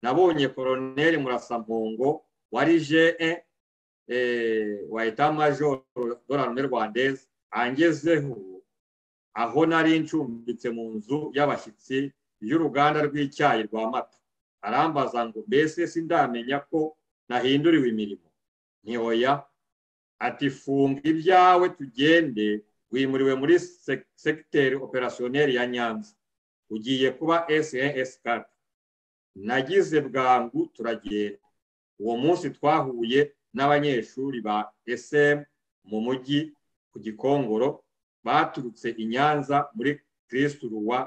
nabonye koroneri murasampongo wari je wa etamajoro dorarume rwandeze angezeho aho nari ncumbitse mu nzu y'abashyitsi y'uruganda rw'icyayi rwa mata arambaza ngo mbese sindamenya ko nahinduriwe imirimo ntiyoya ati funga ibyawe tugende wimuriwe muri segiteri operasiyoneri ya nyanza ugiye kuba snsk nagize bwangu turagenda uwo munsi twahuye n'abanyeshuri ba sm mu mujyi ku gikongoro baturutse i nyanza muri kirisitu ruwa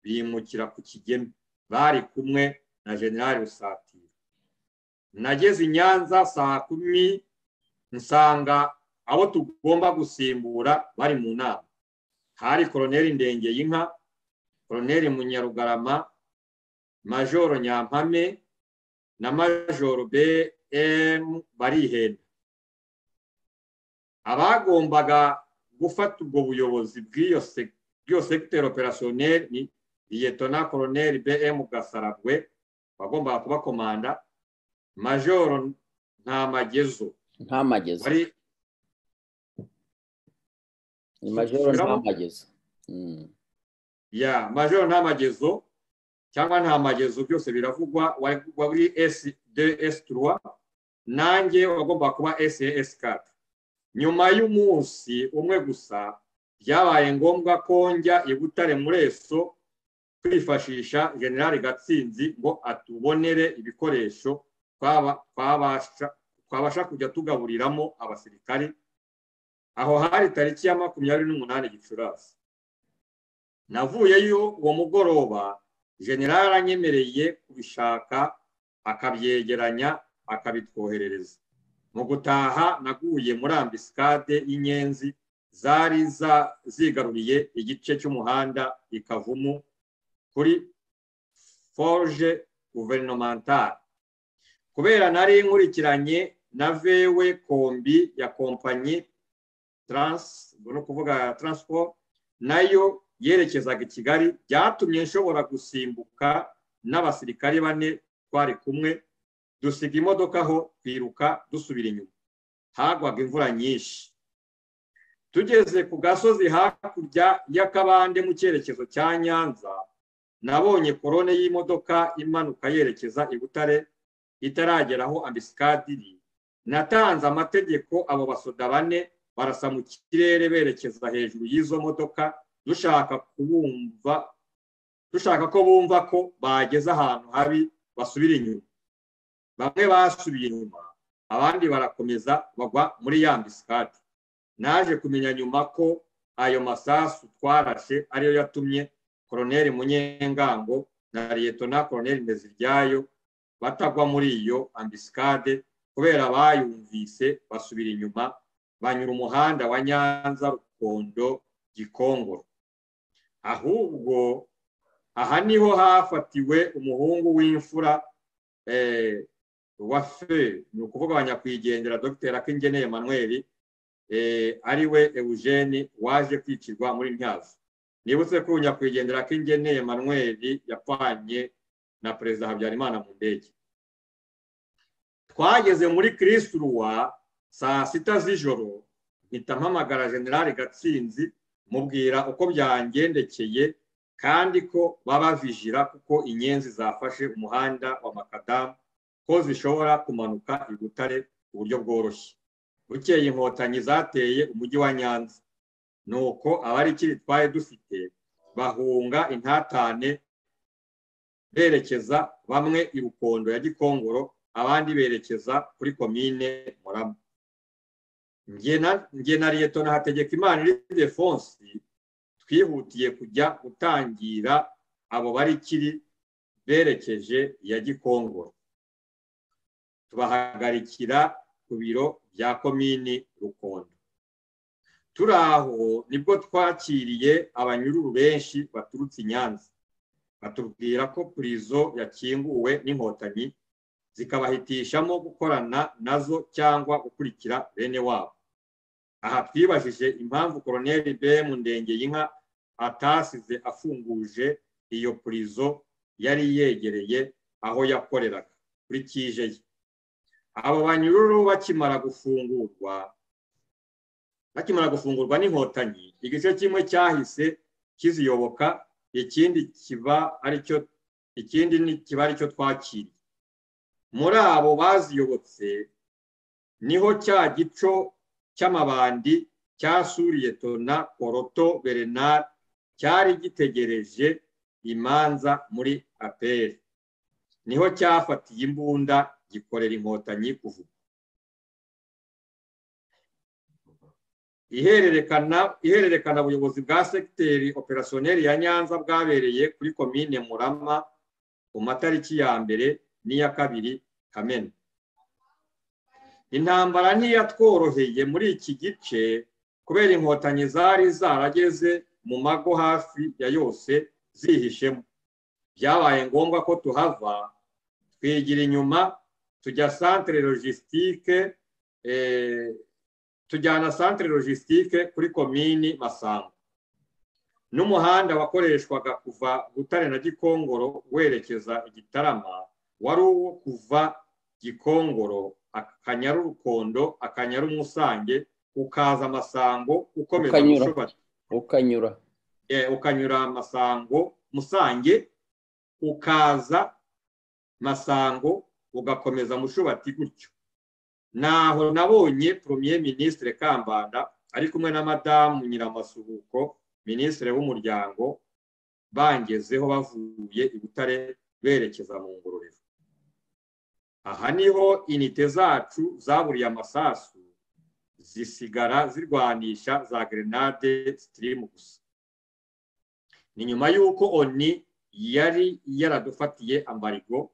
bimukira ku kigeme bari kumwe na generali rusatira nageze i nyanza saa kumi nsanga abo tugomba gusimbura bari mu nama hari koroneri ndengeyinka koroneri munyarugarama majoro nyampame na majoro bm barihenda abagombaga gufata ubwo buyobozi bw'iyo segiteri operasiyoneri ni liyetona koroneri bm gasarabwe wagombaga kuba komanda majoro nta magezo nta magezo ni majoro nta magezo ya majoro nta magezo cyangwa nta magezo byose biravugwa wari esi de esi turuwa nanjye wagomba kuba esi esi kata nyuma y'umunsi umwe gusa byabaye ngombwa ko njya i butare mureso kwifashisha generali gatsinzi ngo atubonere ibikoresho twabasha twabasha kujya tugaburiramo abasirikari aho hari tariki ya makumyabiri n'umunani gicurasi navuyeyo uwo mugoroba generali aranyemereye kubishaka akabyegeranya akabitwoherereza mu gutaha naguye muri ambisikade y'inyenzi zari zigaruriye igice cy'umuhanda i kavumu kuri forge guverinementale kubera nari nkurikiranye na vewe kombi ya kompanyi taransi ni ukuvuga taransiporo nayo yerekezaga i kigali byatumye nshobora gusimbuka n'abasirikari bane twari kumwe dusiga imodoka aho twiruka dusubira inyuma hagwaga imvura nyinshi tugeze ku gasozi hakurya y'akabande mu cyerekezo cya nyanza nabonye korone y'imodoka imanuka yerekeza i butare itarageraho ambisikadi iri natanze amategeko abo basoda bane barasa mu kirere berekeza hejuru y'izo modoka dushaka kubumva dushaka ko bumva ko bageze ahantu habi basubira inyuma bamwe basubiye inyuma abandi barakomeza bagwa muri ya mbisikadi naje kumenya nyuma ko ayo masasu twarashe ariyo yatumye koroneri munyengango na liyetona koroneri nteziryayo batagwa muri iyo ambisikade kubera bayumvise basubira inyuma banyura umuhanda wa nyanza rukondo gikongoro ahubwo aha niho hafatiwe umuhungu w'imfura wa fe ni ukuvuga abanyakwigendera dr akingeneye manuel ari we eugene waje kwicirwa muri ntyazo nibutse ko nyakwigendera akingeneye manuel yapfanye na perezida habyarimana mu ndege twageze muri kirisiruwa saa sita z'ijoro mpita mpamagara generale gatsinzi mubwira uko byangendekeye kandi ko baba vijira kuko inyenzi zafashe umuhanda wa makadamu ko zishobora kumanuka i butare ku buryo bworoshye bukeye inkotanyi zateye umujyi wa nyanza ni uko abari ikiri twari dufite bahunga intatane berekeza bamwe i rukondo ya gikongoro abandi berekeza kuri komine murama nge na leta na hategeka imana iri defonsi twihutiye kujya gutangira abo bari kiri berekeje ya gikongoro tubahagarikira ku biro bya komini rukondo turi aho nibwo twakiriye abanyururu benshi baturutse i nyanza batubwira ko purizo yakinguwe n'inkotanyi zikabahitishamo gukorana nazo cyangwa gukurikira bene wabo aha twibajije impamvu koroneri bemu ndengeyinka atasize afunguje iyo purizo yari yegereye aho yakoreraga kuri kije ye abo banyururu bakimara gufungurwa bakimara gufungurwa n'inkotanyi igice kimwe cyahise kiziyoboka ikindi kiba aricyo ikindi kiba aricyo twakiriye muri abo baziyobotse niho cya gico cy'amabandi cyasuriye tona poroto berenari cyari gitegereje imanza muri aperi niho cyafatiye imbunda gikorera inkotanyi kuvuga ihererekana ubuyobozi bwa segiteri operasiyoneri ya nyanza bwabereye kuri komine murama ku matariki ya mbere n'iya kabiri kamena intambara ntiyatworoheye muri iki gice kubera inkotanyi zari zarageze mu mago hafi ya yose zihishemo byabaye ngombwa ko tuhava twigira inyuma tujya santire logisitike tujyana santire logisitike kuri komini masamba n'umuhanda wakoreshwaga kuva butare na gikongoro werekeza igitarama wari uwo kuva gikongoro akanyaru rukondo akanyaru musange ukaza amasango ukomeza ukanyura ukanyura amasango musange ukaza masango ugakomeza mushubati gutyo naho nabonye premier ministre kambanda ari kumwe na madamu nyiramasuhuko ministre w'umuryango bangezeho bavuye i butare berekeza mu ngororero aha niho inite zacu zaburiye amasasu zisigara zirwanisha za grenade stream gusa ni nyuma y'uko oni yari yaradufatiye ambarigo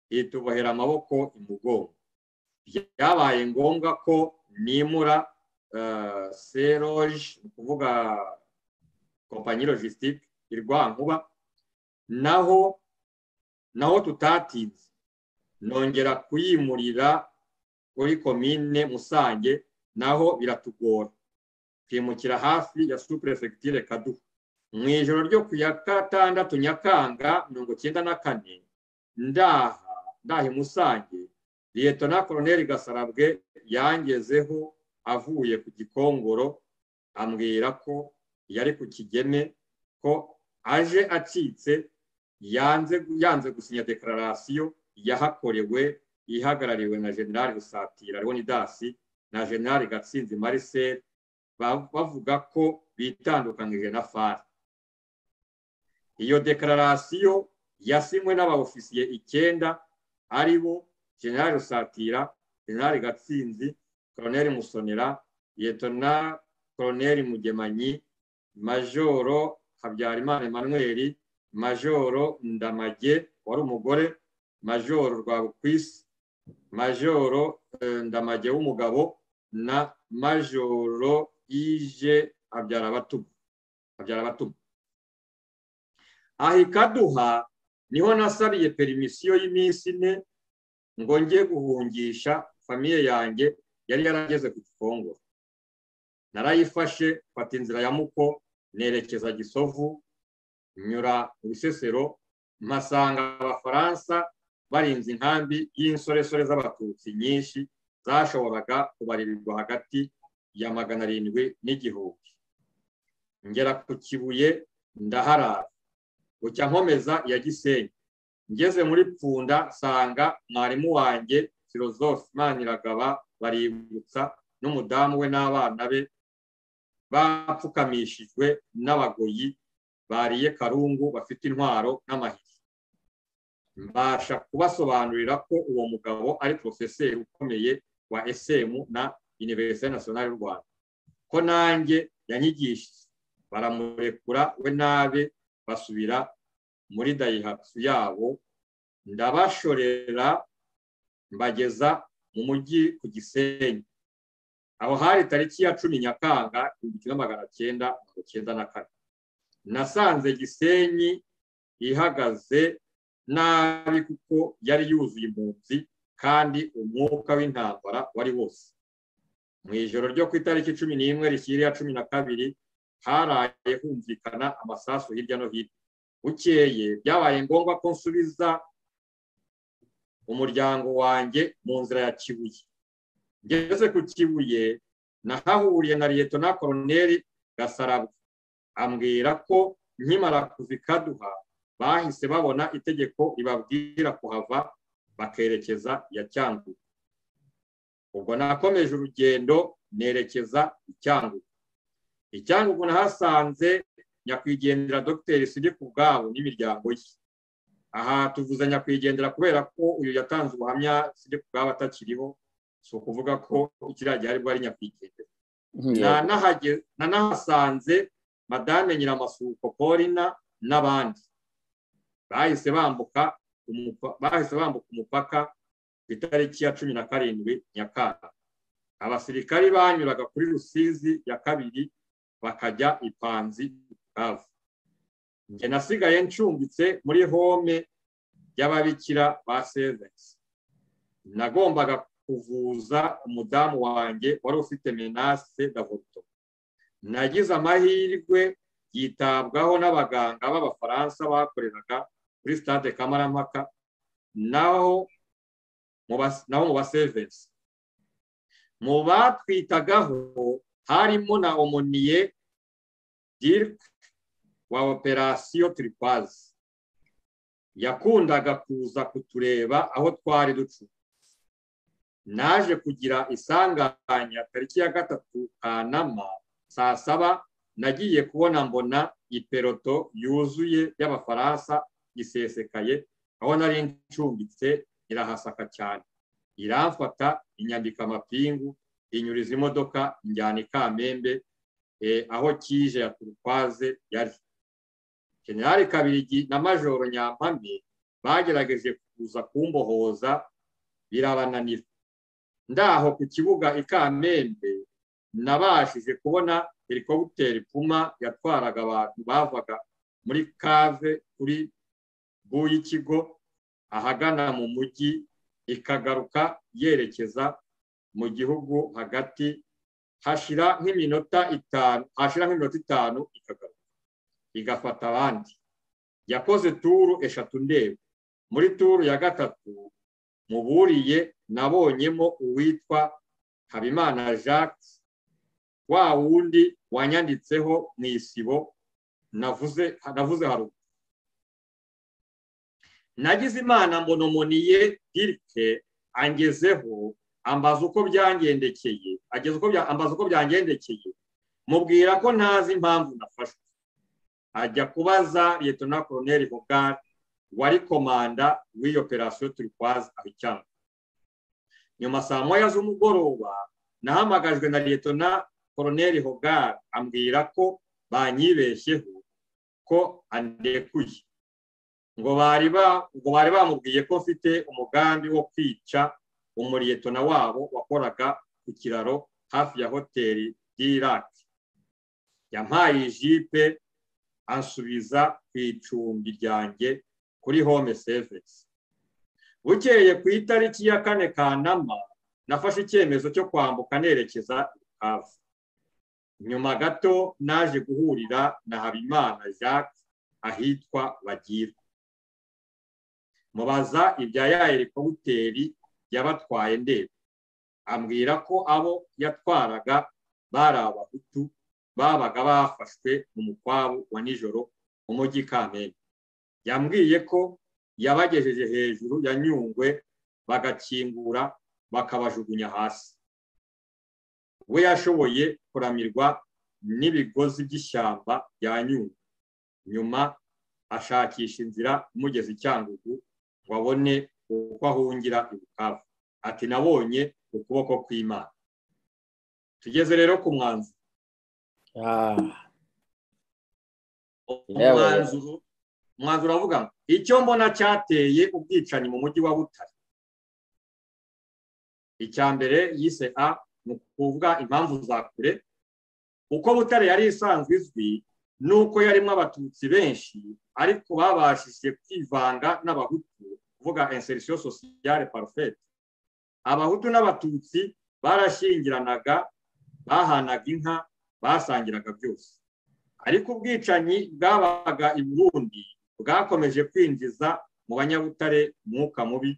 itubohera amaboko imugongo byabaye ngombwa ko nimura seroge ni ukuvuga kompanyi logisitike irwankuba naho naho tutatinze nongera kuyimurira kuri komine musange naho biratugora twimukira hafi ya superefegitire kaduha mu ijoro ryo ku ya gatandatu nyakanga mirongo icyenda na kane ndaha ndaha musange liyetona koroneri gasarabwe yangezeho avuye ku gikongoro ambwira ko yari ku kigeme ko aje acitse yanze gusinya dekararasiyo yahakorewe ihagarariwe na generali rusatira leonidasi na generali gatsinzi marisel bavuga ko bitandukanyije na fari iyo dekararasiyo yasinywe n'abaofisiye icyenda ari bo generali rusatira generali gatsinzi koroneri musonera yetona koroneri mugemanyi majoro habyarimana emmanuel majoro ndamage wari umugore majoro rwabukwisi majoro ndamage w'umugabo na majoro ije habyarabatugu habyarabatugu aha ikaduha niho nasabiye perimisiyo y'iminsi ine ngo njye guhungisha famiye yanjye yari yarageze ku gikongoro narayifashe mfata inzira ya muko nerekeza gisovu nyura mu bisesero mpasanga abafaransa barinze inkambi y'insoresore z'abatutsi nyinshi zashoboraga kubarirwa hagati ya magana arindwi n'igihumbi ngera ku kibuye ndaharara bucya nkomeza ya gisenyi ngeze muri pfunda nsanga mwarimu wanjye filozofe maniragaba baributsa n'umudamu we n'abana be bapfukamishijwe n'abagoyi bariye karungu bafite intwaro n'amahiri mbasha kubasobanurira ko uwo mugabo ari porofeseri ukomeye wa esemu na univerisite nasiyonari y'u rwanda ko nanjye yanyigishije baramurekura we n'abe basubira muri dayihatsu yabo ndabashorera mbageza mu mujyi ku gisenyi aho hari tariki ya cumi nyakanga igihumbi kimwe magana cyenda mirongo icyenda na kane nasanze gisenyi ihagaze nabi kuko yari yuzuye impunzi kandi umwuka w'intambara wari wose mu ijoro ryo ku itariki cumi n'imwe rishyiriya cumi na kabiri haraye humvikana amasasu hirya no hino bukeye byabaye ngombwa ko nsubiza umuryango wanjye mu nzira ya kibuye ngeze ku kibuye nahahuriye na leta na koroneri gasarabwa ambwira ko nkimara kuva ikaduha bahise babona itegeko ribabwira kuhava bakerekeza ya cyangugu ubwo nakomeje urugendo nerekeza icyangugu icyangugu nahasanze nyakwigendera dogiteri sidi ku bwabo n'imiryango ye aha tuvuze nyakwigendera kubera ko uyu yatanze ubuhamya sidi ku bwabo atakiriho si ukuvuga ko ikiriya gihe aribwo ari nyakwigendera nanahasanze madame nyiramasuko polina n'abandi bahise bambuka umupaka ku itariki ya cumi na karindwi nyakanga abasirikari banyuraga kuri rusizi ya kabiri bakajya ipanzi bukavu njye nasigaye ncumbitse muri home y'ababikira ba sevensi nagombaga kuvuza umudamu wanjye wari ufite menase davoto nagize amahirwe yitabwaho n'abaganga b'abafaransa bakoreraga kuri stade kamarampaka naho mu ba sevensi mu batwitagaho harimo na omoniye dirike wa operasiyo turipazi yakundaga kuza kutureba aho twari ducu naje kugira isanganya tariki ya gatatu kanama saa saba nagiye kubona mbona iperoto yuzuye y'abafaransa isesekaye aho nari ncumbitse irahasaka cyane iramfata inyandika amapingu inyuriza imodoka njyana i kamembe aho kije ya turukwaze yari generali kabirigi na majoro nyampami bagerageje kuza kumbohoza birabananira ndaho ku kibuga i kamembe nabashije kubona helikopiteri puma yatwaraga abantu bavaga muri kave kuri bu y'ikigo ahagana mu mujyi ikagaruka yerekeza mu gihugu hagati hashira nk'iminota itanu hashira nk'iminota itanu ikagaruka igafata abandi yakoze turu eshatu ndeba muri turu ya gatatu muburiye nabonyemo uwitwa habimana jacques wa wundi wanyanditseho mu isibo navuze haruguru nagize imana mbonomoniye dirike angezeho ambaza uko byangendekeye ambaza uko byangendekeye mubwira ko ntazi impamvu nafashwe ajya kubaza liyetona koroneri hogari wari komanda w'iyo operasiyo turikwazi aho icyanga nyuma saa moya z'umugoroba nahamagajwe na liyetona koroneri hogari ambwira ko banyibeshyeho ko andekuye ngo bari ngo bari bamubwiye ko mfite umugambi wo kwica umuriyetona wabo wakoraga ku kiraro hafi ya hoteli y'iraki yampaye ijipe ansubiza ku icumbi ryanjye kuri home sevisi bukeye ku itariki ya kane kanama nafashe icyemezo cyo kwambuka nerekeza rukavu nyuma gato naje guhurira na habimana jacques ahitwa bagira mubaza ibya ya helikopiteri yabatwaye ndebe ambwira ko abo yatwaraga bari abahutu babaga bafashwe mu mukwabu wa nijoro mu mujyi kamena yambwiye ko yabagejeje hejuru ya nyungwe bagakingura bakabajugunya hasi we yashoboye kuramirwa n'ibigozi by'ishyamba rya nyungwe nyuma ashakisha inzira imugeza icyangugu ngo abone uko ahungira ibukavu ati nabonye ukuboko kw'imana tugeze rero ku mwanzu umwanzu uravuga ngo icyo mbona cyateye ubwicanyi mu mujyi wa butare icya mbere yise a ni ukuvuga impamvu za kure uko butare yari isanzwe izwi nuko yarimo abatutsi benshi ariko babashije kwivanga n'abahutu kuvuga inserisiyo sosiyale parufeti abahutu n'abatutsi barashyingiranaga bahanaga inka basangiraga byose ariko ubwicanyi bwabaga i burundi bwakomeje kwinjiza mu banyabutare umwuka mubi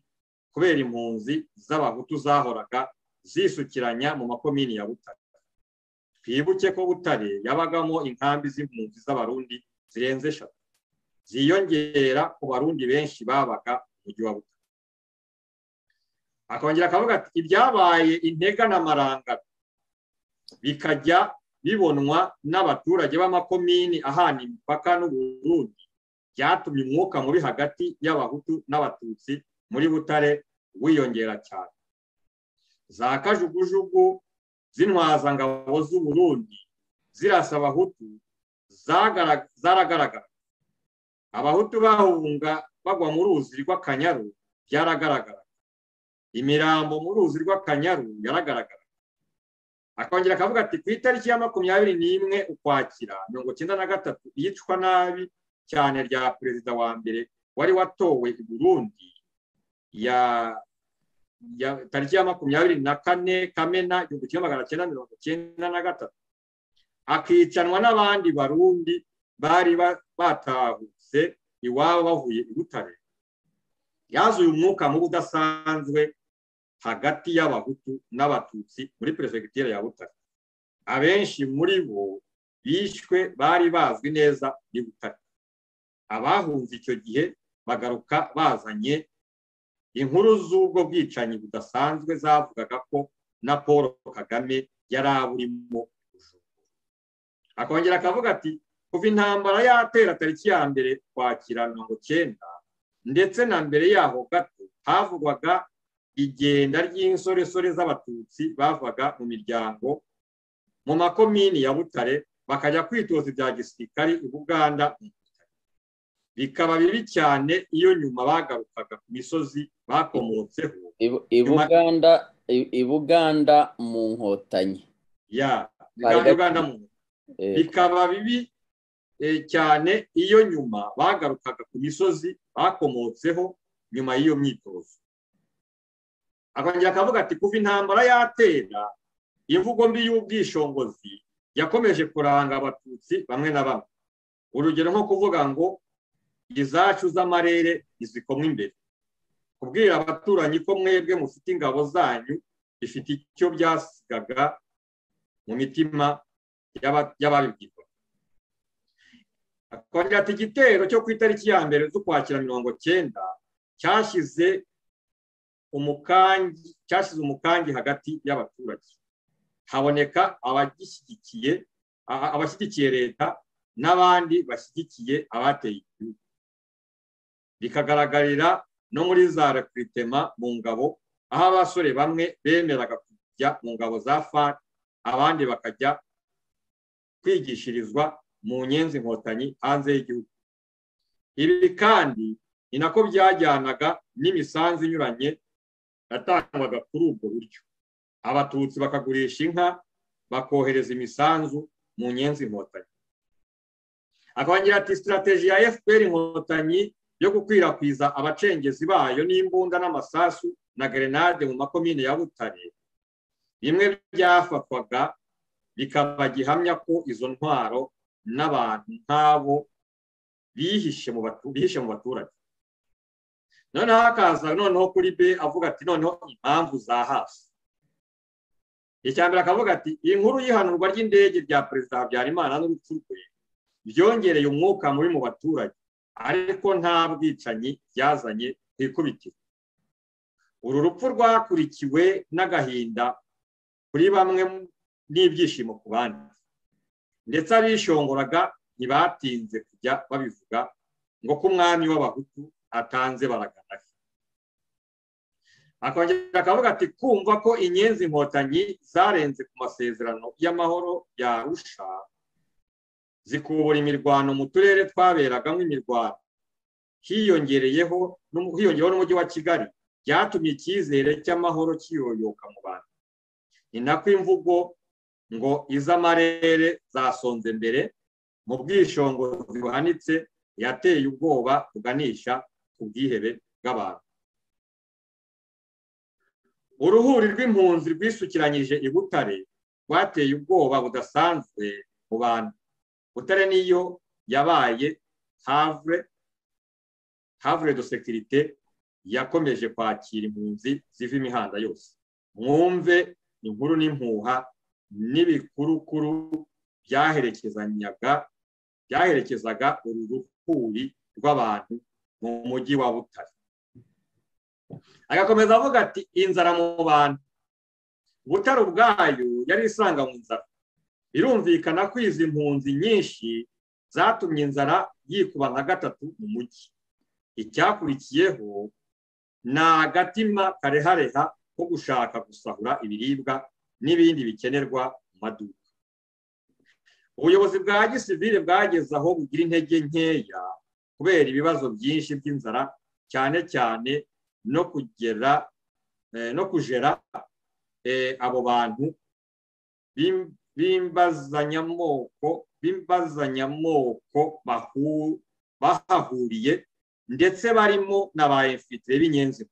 kubera impunzi z'abahutu zahoraga zisukiranya mu makomini ya butare twibuke ko butare yabagamo inkambi z'impunzi z'abarundi zirenze eshatu ziyongera ku barundi benshi babaga mu mujyi wa butare akongera akavuga ati ibyabaye intega n'amarangara bikajya bibonwa n'abaturage b'amakomini ahana imipaka n'uburundi byatumye umwuka mubi hagati y'abahutu n'abatutsi muri butare wiyongera cyane za kajugujugu z'intwazangabo z'uburundi zirasa abahutu zaragaragara abahutu bahunga bagwa mu ruzi rw'akanyaru byaragaragara imirambo mu ruzi rw'akanyaru yaragaragara akongera akavuga ati ku itariki ya makumyabiri n'imwe ukwakira mirongo icyenda na gatatu iyicwa nabi cyane rya perezida wa mbere wari watowe i burundi ya tariki ya makumyabiri na kane kamena igihumbi kimwe magana cyenda mirongo icyenda na gatatu akicanwa n'abandi barundi bari batahutse iwabo bavuye i butare yazuye umwuka mubi udasanzwe hagati y'abahutu n'abatutsi muri perefegitura ya butare abenshi muri bo bishwe bari bazwi neza ni butare abahunze icyo gihe bagaruka bazanye inkuru z'ubwo bwicanyi budasanzwe zavugaga ko na paul kagame yari aburimo akongera akavuga ati kuva intambara yatera tariki ya mbere kwakira mirongo cyenda ndetse na mbere yaho gato havugwaga igenda ry'insoresore z'abatutsi bavaga mu miryango mu makomini ya butare bakajya kwitoza ibya gisirikari i buganda bikaba bibi cyane iyo nyuma bagarukaga ku misozi bakomotseho i buganda mu nkotanyi bikaba bibi cyane iyo nyuma bagarukaga ku misozi bakomotseho nyuma y'iyo myitozo akongera akavuga ati kuva intambara yatera imvugo mbi y'ubwishongozi yakomeje kuranga abatutsi bamwe na bamwe urugero nko kuvuga ngo izacu z'amarere izikomwe imbere kubwira abaturanyi ko mwebwe mufite ingabo zanyu bifite icyo byasigaga mu mitima y'ababibwirwa akongera ati igitero cyo ku itariki ya mbere z'ukwakira mirongo cyenda cyashyize umukangi cyashyize umukangi hagati y'abaturage haboneka abagishyigikiye abashyigikiye leta n'abandi bashyigikiye abateye igihugu bikagaragarira no muri za rekwitema mu ngabo aho abasore bamwe bemeraga bakajya mu ngabo za fani abandi bakajya kwigishirizwa mu nyenzi inkotanyi hanze y'igihugu ibi kandi ni nako byajyanaga n'imisanzu inyuranye yatangwaga kuri ubwo buryo abatutsi bakagurisha inka bakohereza imisanzu mu nyenzi inkotanyi akongera ati sitirateji ya fpr inkotanyi yo gukwirakwiza abacengezi bayo n'imbunda n'amasasu na gerenade mu makomine ya butare bimwe byafatwaga bikaba gihamya ko izo ntwaro n'abantu nk'abo bihishe mu baturage noneho hakaza noneho kuri be avuga ati noneho impamvu za hasi icya mbere akavuga ati iyi nkuru y'ihanurwa ry'indege rya perezida habyarimana n'urupfu rwe byongereye umwuka mubi mu baturage ariko nta bwicanyi byazanye ku ikubitiro uru rupfu rwakurikiwe n'agahinda kuri bamwe n'ibyishimo ku bandi ndetse abishongoraga ntibatinze kujya babivuga ngo ko umwami w'abahutu atanze baraganaga akongera akavuga ati kumva ko inyenzi inkotanyi zarenze ku masezerano y'amahoro yarusha zikubura imirwano mu turere twaberagamo imirwano hiyongereyeho n'umujyi wa kigali byatumye icyizere cy'amahoro kiyoyoka mu bantu ni nako imvugo ngo iz'amarere zasonze mbere mu bwishingizi buhanitse yateye ubwoba buganisha ku bwihebe bw'abantu uruhuri rw'impunzi rwisukiranyije i butare rwateye ubwoba budasanzwe mu bantu butare niyo yabaye havre havre de sekirite yakomeje kwakira impunzi ziva imihanda yose mwumve inkuru n'impuha n'ibikurukuru byaherekezanyaga byaherekezaga uru ruhuri rw'abantu mu mujyi wa butare agakomeza avuga ati inzara mu bantu butare ubwayo yari isanga mu nzara birumvikana ko izi mpunzi nyinshi zatumye inzara yikuba nka gatatu mu mujyi icyakurikiyeho ni agatima karehareha ko gushaka gusahura ibiribwa n'ibindi bikenerwa mu maduka ubuyobozi bwa gisivire bwageze aho bugira intege nkeya kubera ibibazo byinshi by'inzara cyane cyane no kugera no kujera abo bantu b'imbazanyamoko b'imbazanyamoko bahahuriye ndetse barimo na ba efuperi b'inyenzi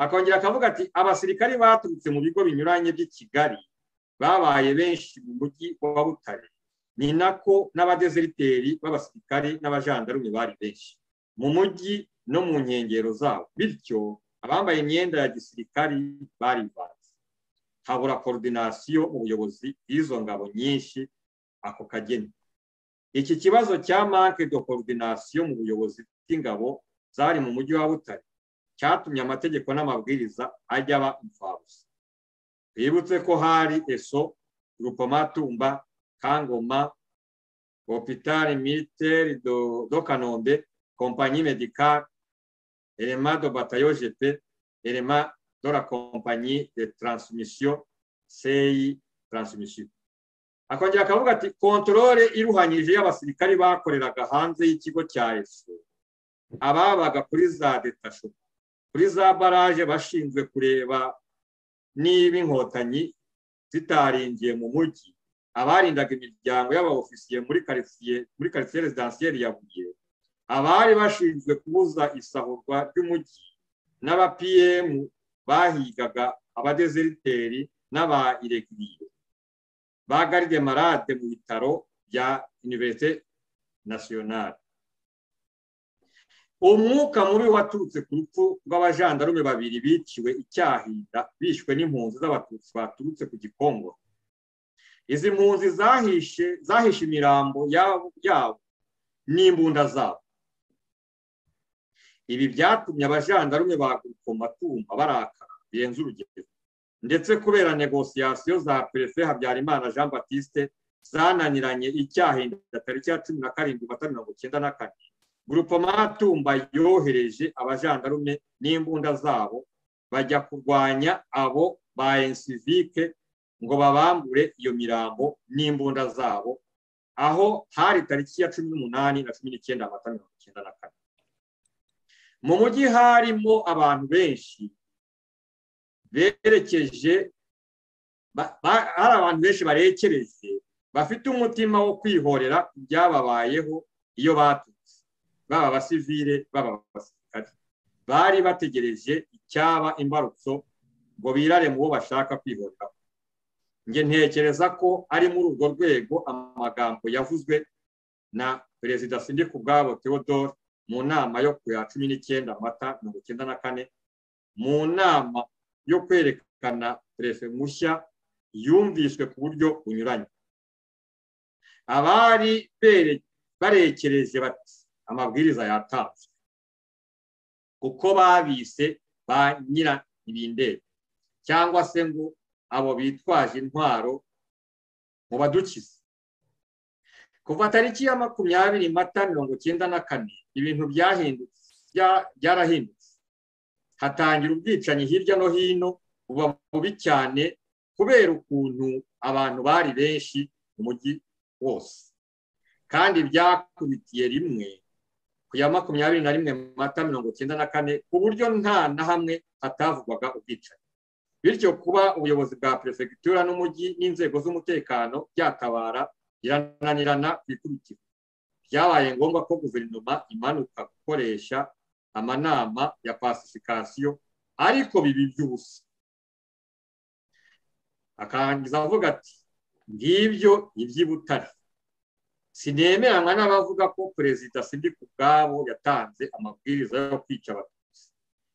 akongera akavuga ati abasirikari baturutse mu bigo binyuranye by'i kigali babaye benshi mu mujyi wa butare ni nako n'abadezeriteri b'abasirikari n'abajandarume bari benshi mu mujyi no mu nkengero zabo bityo abambaye imyenda ya gisirikari bari banze habura korodinasiyo mu buyobozi bw'izo ngabo nyinshi ako kageni iki kibazo cya manke de korodinasiyo mu buyobozi bw'ingabo zari mu mujyi wa butare cyatumye amategeko n'amabwiriza ajya aba imfabusa twibutse ko hari eso rukomatumba kangoma hopitari militeri do kanombe kompanyi medikari elema do batayo jepe elema do la kompanyi de taransmisiyo seyi taransmisiyo akongera akavuga ati kontorore iruhanyije y'abasirikari bakoreraga hanze y'ikigo cya eso ababaga kuri za detasho kuri za baraje bashinzwe kureba niba inkotanyi zitaringiye mu mujyi abarindaga imiryango y'abaofisiye muri karitsiye muri karitsiye rezidansiyeri ya buye abari bashinzwe kubuza isahurwa ry'umujyi n'aba pm bahigaga abadezeriteri n'aba iregiriye ba garide marade mu bitaro bya univerite nasiyonari umwuka mubi waturutse ku rupfu rw'abajandarume babiri biciwe icyahinda bishwe n'impunzi z'abatutsi baturutse ku gikongo izi mpunzi zahishe zahishe imirambo yabo yabo n'imbunda zabo ibi byatumye abajandarume ba matumba barakara birenze urugero ndetse kubera negosiyasiyo za perefe habyarimana jean batiste zananiranye icyahinda tariki ya cumi na karindwi mata mirongo icyenda na kane matumba yohereje abajandarume n'imbunda zabo bajya kurwanya abo ba ensivike ngo babambure iyo mirambo n'imbunda zabo aho hari tariki ya cumi n'umunani na cumi n'icyenda amata mirongo icyenda na kane mu mujyi harimo abantu benshi berekeje hari abantu benshi barekereje bafite umutima wo kwihorera ibyababayeho iyo baturutse baba abasivire baba abasirikare bari bategereje icyaba imbarutso ngo birare mu bo bashaka kwihorera njye ntekereza ko ari muri urwo rwego amagambo yavuzwe na perezida sindika ubwabo theodore mu nama yo ku ya cumi n'icyenda amata mirongo icyenda na kane mu nama yo kwerekana perefe mushya yumvishwe ku buryo bunyuranye abari barekereje bati amabwiriza yatanzwe kuko babise ba nyira ibindera cyangwa se ngo abo bitwaje intwaro mu badukize kuva tariki ya makumyabiri mata mirongo icyenda na kane ibintu byahindutse byarahindutse hatangira ubwicanyi hirya no hino buba bubi cyane kubera ukuntu abantu bari benshi mu mujyi wose kandi byakubitiye rimwe ku ya makumyabiri na rimwe mata mirongo icyenda na kane ku buryo nta na hamwe hatavugwaga ubwicanyi bityo kuba ubuyobozi bwa perefegitura n'umujyi n'inzego z'umutekano byatabara birananirana ku ikubitiro byabaye ngombwa ko guverinoma imanuka gukoresha amanama ya pasifikasiyo ariko bibi by'ubusa akangiza avuga ati ngibyo iby'ibutare sinemeranywa n'abavuga ko perezida sindika ubwabo yatanze amabwiriza yo kwica abatutsi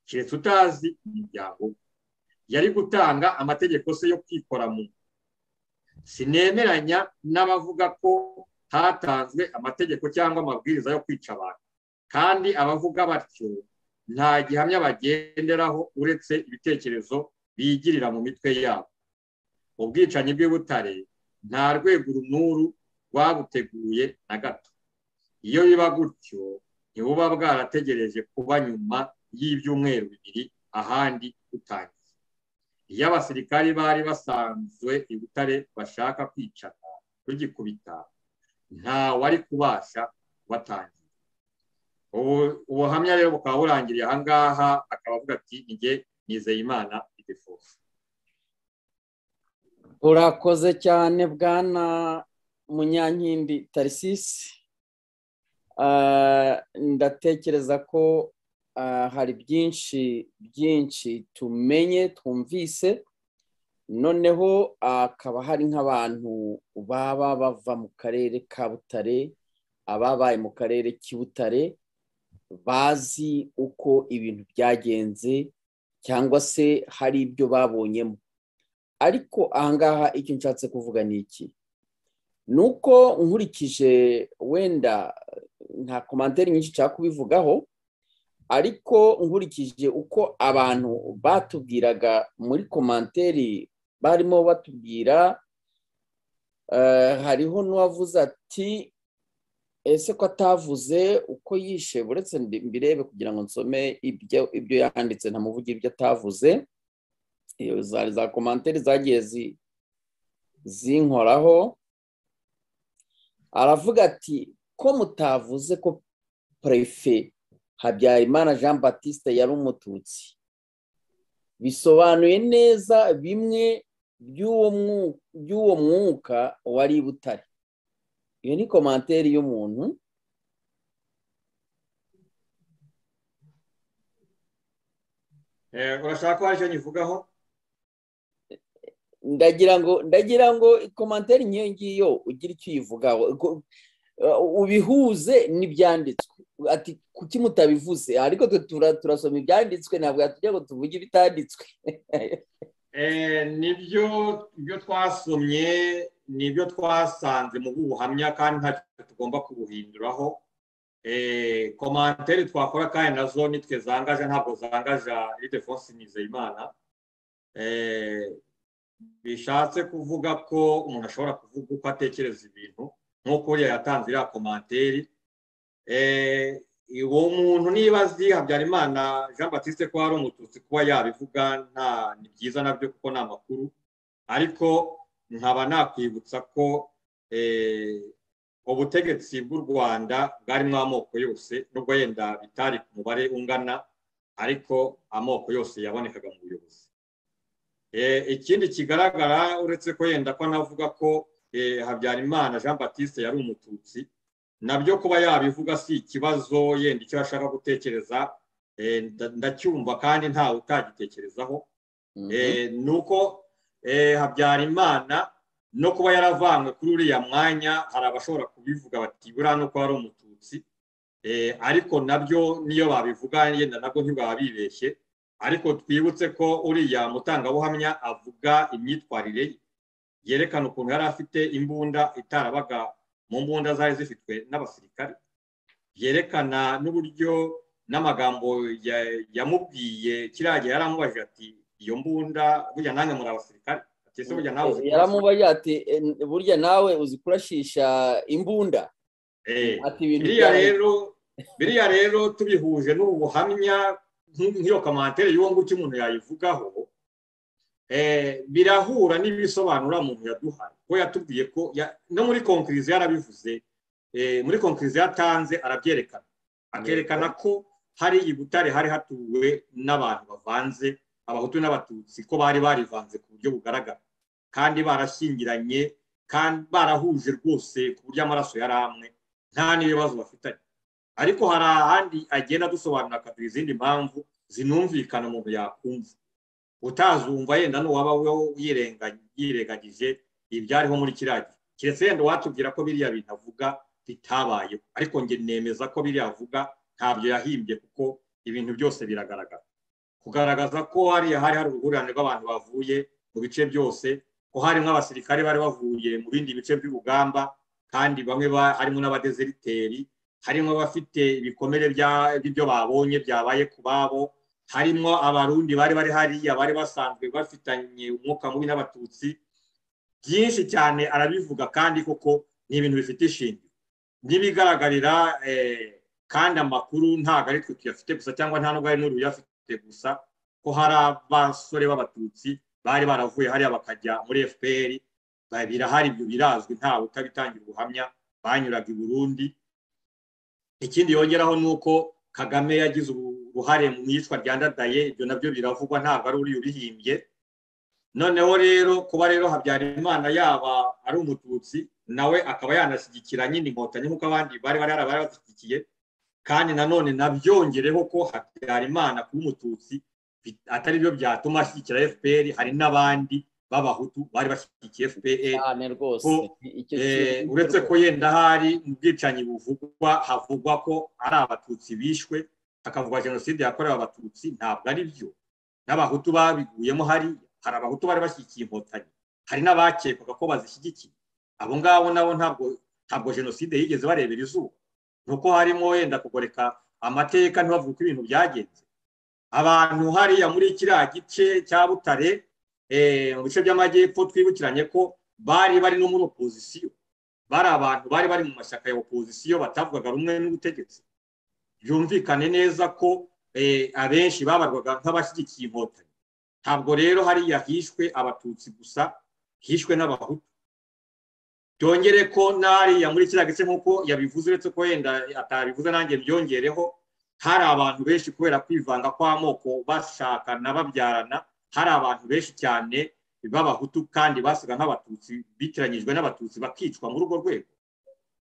keretse utazi imiryango yari gutanga amategeko se yo kwikora mu sinemeranya n'abavuga ko hatanzwe amategeko cyangwa amabwiriza yo kwica abantu kandi abavuga batyo nta gihamya bagenderaho uretse ibitekerezo bigirira mu mitwe yabo ubwicanyi bw'ibutare nta rwego runuru rwabuteguye na gato iyo biba gutyo ntibuba bwarategereje kuba nyuma y'ibyumweru bibiri ahandi utangiye iyo abasirikari bari basanzwe i butare bashaka kwicana rugikubita nta wari kubasha kubatangira ubuhamya rero bukaba burangiriye ahangaha akaba avuga ati njye nizeye imana idefofu urakoze cyane bwana munyankindi tarisisi ndatekereza ko hari byinshi byinshi tumenye twumvise noneho akaba hari nk'abantu baba bava mu karere ka butare ababaye mu karere k'ibutare bazi uko ibintu byagenze cyangwa se hari ibyo babonyemo ariko ahangaha icyo nshatse kuvuga ni iki ni uko nkurikije wenda nta komantere nyinshi nshaka kubivugaho ariko nkurikije uko abantu batubwiraga muri komantere barimo batubwira hariho n'uwavuze ati ese ko atavuze uko yishe uretse mbirebe kugira ngo nsome ibyo yanditse ntamuvuge ibyo atavuze za komantere zagiye zinkoraho aravuga ati ko mutavuze ko perefe habyarimana jean batiste yari umututsi bisobanuye neza bimwe by'uwo mwuka wari i butare iyo ni komantere y'umuntu urashaka ko hari icyo nyivugaho ndagira ngo ndagira ngo komantere nk'iyo ngiyo ugira icyo uyivugaho ubihuze n'ibyanditswe ati kuki mutabivuze ariko turasoma ibyanditswe ntabwo yatujya ngo tuvuge ibitanditswe nibyo ibyo twasomye nibyo twasanze mu buhamya kandi ntacyo tugomba kubuhinduraho komantere twakora kandi nazo nitwe zangaje ntabwo zangaja ridefonsi nizeyimana bishatse kuvuga ko umuntu ashobora kuvuga uko atekereza ibintu nk'uko uriya yatanze iriya komanteri uwo muntu niba azi habyarimana jean batiste ko hari umututsi kuba yabivuga nta ni byiza nabyo kuko ni amakuru ariko nkaba nakwibutsa ko ubutegetsi bw'u rwanda bwarimo amoko yose nubwo yenda bitari ku mubare ungana ariko amoko yose yabonekaga mu buyobozi ikindi kigaragara uretse ko yenda ko anavuga ko habyarimana jean batiste yari umututsi nabyo kuba yabivuga si ikibazo yenda icyo ashaka gutekereza ndacyumva kandi ntawe utagitekerezaho ni uko habyarimana no kuba yaravanywe kuri uriya mwanya hari abashobora kubivuga bati buriya nuko ari umututsi ariko nabyo niyo babivuga yenda nabwo ntibaba bibeshye ariko twibutse ko uriya mutangabuhamya avuga imyitwarire ye yerekana ukuntu yari afite imbunda itarabaga mu mbunda zari zifitwe n'abasirikare yerekana n'uburyo n'amagambo yamubwiye kiriya gihe yaramubajije ati iyo mbunda burya nange muri abasirikare yaramubajije ati burya nawe uzi kurashisha imbunda biriya rero tubihuje n'ubuhamya nk'iyo kamantere y'uwo ngukyo umuntu yayivugaho birahura n'ibisobanura umuntu yaduhaye kuko yatubwiye ko no muri konkirizi yarabivuze muri konkirizi yatanze arabyerekana akerekana ko hari i butare hari hatuwe n'abantu bavanze abahutu n'abatutsi ko bari barivanze ku buryo bugaragara kandi barashyingiranye kandi barahuje rwose ku buryo amaraso yari amwe nta n'ibibazo bafitanye ariko hari ahandi agenda adusobanurira akaduha izindi mpamvu zinumvikana umuntu yakumva utazumva yenda n'uwaba yirengagije ibyariho muri kiriya gihe keretse yenda uwatubwira ko biriya bintu avuga bitabayeho ariko njye nemeza ko biriya avuga ntabyo yahimbye kuko ibintu byose biragaragara kugaragaza ko hariya hari hari uruhurirane rw'abantu bavuye mu bice byose ko harimo abasirikare bari bavuye mu bindi bice by'urugamba kandi bamwe harimo n'abadezeriteri harimo abafite ibikomere by'ibyo babonye byabaye ku babo harimo abarundi bari bari hariya bari basanzwe bafitanye umwuka mubi n'abatutsi byinshi cyane arabivuga kandi koko ni ibintu bifite ishingiro n'ibigaragarira kandi amakuru ntabwo ari twe tuyafite gusa cyangwa nta n'ubwo ari n'uruyafite gusa ko hari abasore b'abatutsi bari baravuye hariya bakajya muri fpr birahari ibyo birazwi ntawe utabitangira ubuhamya banyuraga i burundi ikindi yongeraho ni uko kagame yagize uruhare mu iyicwa rya ndadaye ibyo nabyo biravugwa ntabwo ari uriya ubihimbye noneho rero kuba rero habyarimana yaba ari umututsi nawe akaba yanashyigikira nyine inkotanyi nk'uko abandi bari bari bashyigikiye kandi nanone nabyongereho ko habyarimana kuba umututsi atari byo byatuma ashyigikira fpr hari n'abandi b'abahutu bari bashyigikiye fpr uretse ko yenda hari mu bwicanyi buvugwa havugwa ko ari abatutsi bishwe hakavugwa jenoside yakorewe abatutsi ntabwo ari byo n'abahutu babiguyemo hari hari abahutu bari bashyigikiye inkotanyi hari n'abakekwaga ko bazishyigikiye abo ngabo nabo ntabwo ntabwo jenoside yigeze barebera izuba nuko harimo wenda kugoreka amateka ntibavuge ko ibintu byagenze abantu hariya muri kiriya gice cya butare mu bice by'amajyepfo twibukiranye ko bari bari no muri opozisiyo bari abantu bari bari mu mashyaka ya opozisiyo batavugaga rumwe n'ubutegetsi byumvikane neza ko abenshi babarwaga nk'abashyigikiye inkotanyi ntabwo rero hariya hishwe abatutsi gusa hishwe n'abahutu byongere ko n'ariya muri kiriya gice nk'uko yabivuze uretse ko wenda atabivuze nanjye byongereho hari abantu benshi kubera kwivanga kw'amoko bashakana babyarana hari abantu benshi cyane b'abahutu kandi basaga nk'abatutsi bitiranyijwe n'abatutsi bakicwa muri urwo rwego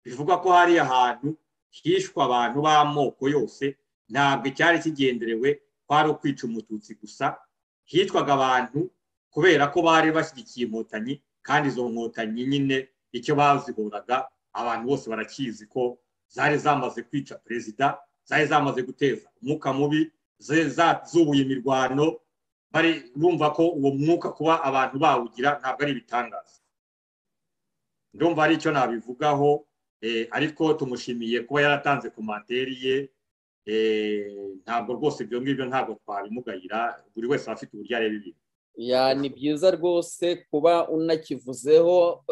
bivugwa ko hariya hantu hishwe abantu b'amoko yose ntabwo icyari kigenderewe kwari ukwica umututsi gusa hitwaga abantu kubera ko bari bashyigikiye inkotanyi kandi izo nkotanyi nyine icyo bazihuraga abantu bose barakizi ko zari zamaze kwica perezida zari zamaze guteza umwuka mubi zubuye imirwano bari bumva ko uwo mwuka kuba abantu bawugira ntabwo ari ibitangaza ndumva ari icyo nabivugaho ariko tumushimiye kuba yaratanze komanteri ye ntabwo rwose ibyo ngibyo ntabwo twabimugayira buri wese aba afite uburyo areba ibintu ya ni byiza rwose kuba unakivuzeho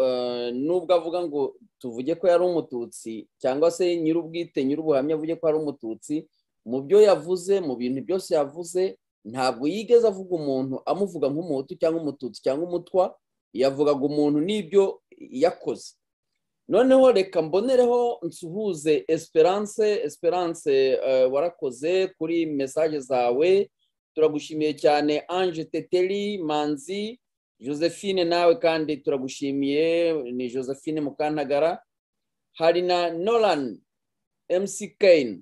nubwo avuga ngo tuvuge ko yari umututsi cyangwa se nyir'ubwite nyir'ubuhamya avuge ko ari umututsi mu byo yavuze mu bintu byose yavuze ntabwo yigeze avuga umuntu amuvuga nk'umuhutu cyangwa umututsi cyangwa umutwa yavugaga umuntu n'ibyo yakoze noneho reka mbonereho nsuhuze esperance esperance warakoze kuri mesaje zawe turagushimiye cyane ange teteri manzi josephine nawe kandi turagushimiye ni josephine mukantagara hari na noran mc kane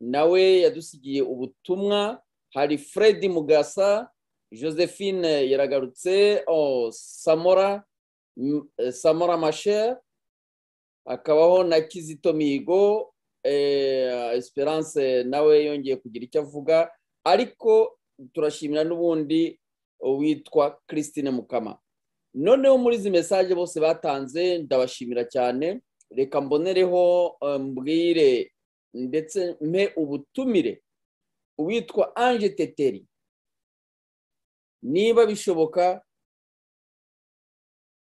nawe yadusigiye ubutumwa hari fred mugasa josephine yaragarutse samora samora masher hakabaho na kizito mihigo esperance nawe yongeye kugira icyo avuga ariko turashimira n'ubundi witwa christine mukama noneho muri izi mesaje bose batanze ndabashimira cyane reka mbonereho mbwire ndetse mpe ubutumire uwitwa ange teteri niba bishoboka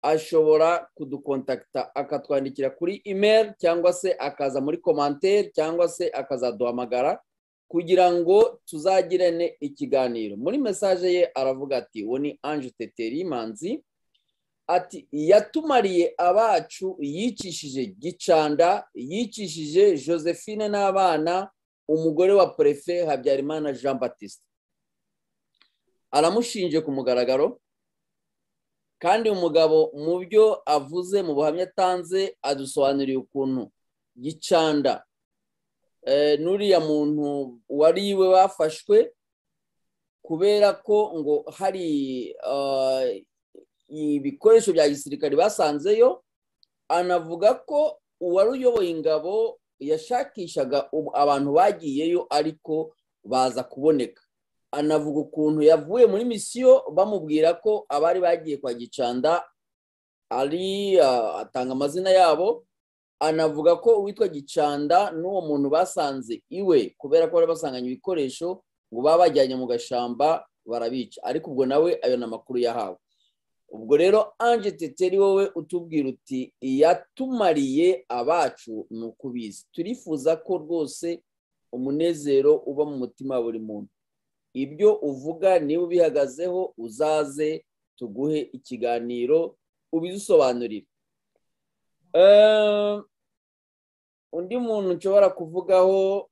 ashobora kudukontakita akatwandikira kuri imeri cyangwa se akaza muri komanteri cyangwa se akazaduhamagara kugira ngo tuzagirane ikiganiro muri mesaje ye aravuga ati uwo ni ange teteri manzi ati yatumariye abacu yicishije gicanda yicishije josephine n'abana umugore wa perefe habyarimana jean batiste aramushinje ku mugaragaro kandi umugabo mu byo avuze mu buhamya atanze adusobanuriye ukuntu gicanda n'uriya muntu wariwe bafashwe kubera ko ngo hari ibikoresho bya gisirikare basanzeyo anavuga ko uwari uyoboye ingabo yashakishaga abantu bagiyeyo ariko baza kuboneka anavuga ukuntu yavuye muri misiyo bamubwira ko abari bagiye kwa gicanda ari atanga amazina yabo anavuga ko uwitwa gicanda n'uwo muntu basanze iwe kubera ko bari basanganye ibikoresho ngo baba bajyanye mu gashamba barabica ariko ubwo nawe ayo ni amakuru yahawe ubwo rero ange teteri wowe utubwira uti yatumariye abacu ni ukubizi turifuza ko rwose umunezero uba mu mutima wa buri muntu ibyo uvuga niba ubihagazeho uzaze tuguhe ikiganiro ubidusobanurire undi muntu nshobora kuvugaho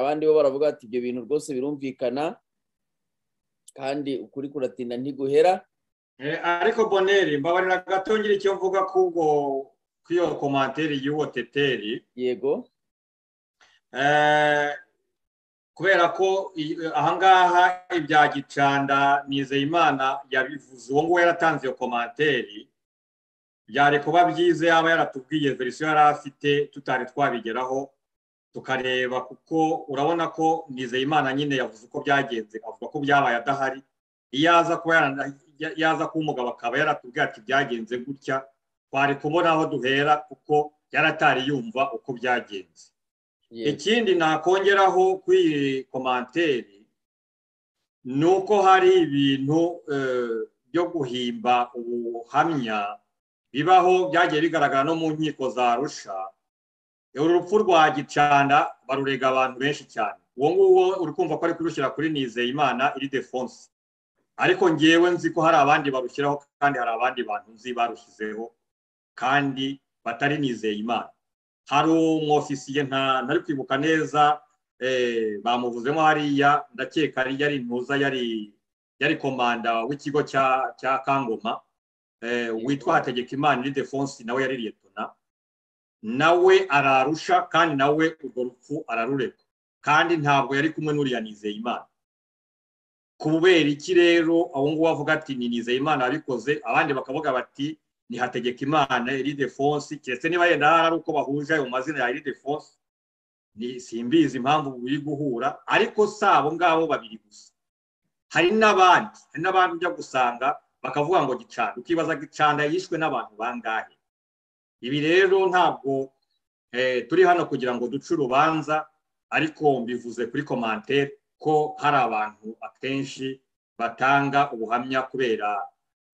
abandi bo baravuga ati ibyo bintu rwose birumvikana kandi ukuri kuratinda ntiguhera ariko boneri mbabarira gato ngira icyo mvuga kubwo kw'iyo komantere y'uwo teteri yego kubera ko ahangaha ibya gicanda nizeyimana yabivuze uwo nguwo yaratanze iyo komantere byari kuba byiza yaba yaratubwiye verisiyo yari afite tutari twabigeraho tukareba kuko urabona ko nizeyimana nyine yavuze uko byagenze avuga ko byabaye adahari iyo aza kuba yaza kuba umugabo akaba yaratubwira ati byagenze gutya twari kubona aho duhera kuko yaratari yumva uko byagenze ikindi nakongeraho kuri iyi komanteri ni uko hari ibintu byo guhimba ubuhamya bibaho byagiye bigaragara no mu nkiko za rusha uru rupfu rwa gicanda barurega abantu benshi cyane uwo nguwo uri kumva ko ari kurushyira kuri nizeyimana iri defonse ariko ngewe nzi ko hari abandi barushyiraho kandi hari abandi bantu nzi barushyizeho kandi batari nizeyimana hari umwofisiye ntari kwibuka neza bamuvuzemo hariya ndakeka yari ntuza yari komanda w'ikigo cya kangoma witwa hategekimana iri defonse nawe yari liyetona nawe ararusha kandi nawe urwo rupfu ararureka kandi ntabwo yari kumwe n'uriya nizeyimana kubera iki rero abo ngubu avuga ati ni nizeyimana abikoze abandi bakavuga bati ni hategekimana iri defonsi keretse niba yenda hari ari uko bahuje ayo mazina ya iri defonsi simbizi impamvu biri guhura ariko si abo ngabo babiri gusa hari n'abandi hari n'abandi ujya gusanga bakavuga ngo gicanda ukibaza gicanda yishwe n'abantu bangahe ibi rero ntabwo turi hano kugira ngo duce urubanza ariko mbivuze kuri komantere ko hari abantu akenshi batanga ubuhamya kubera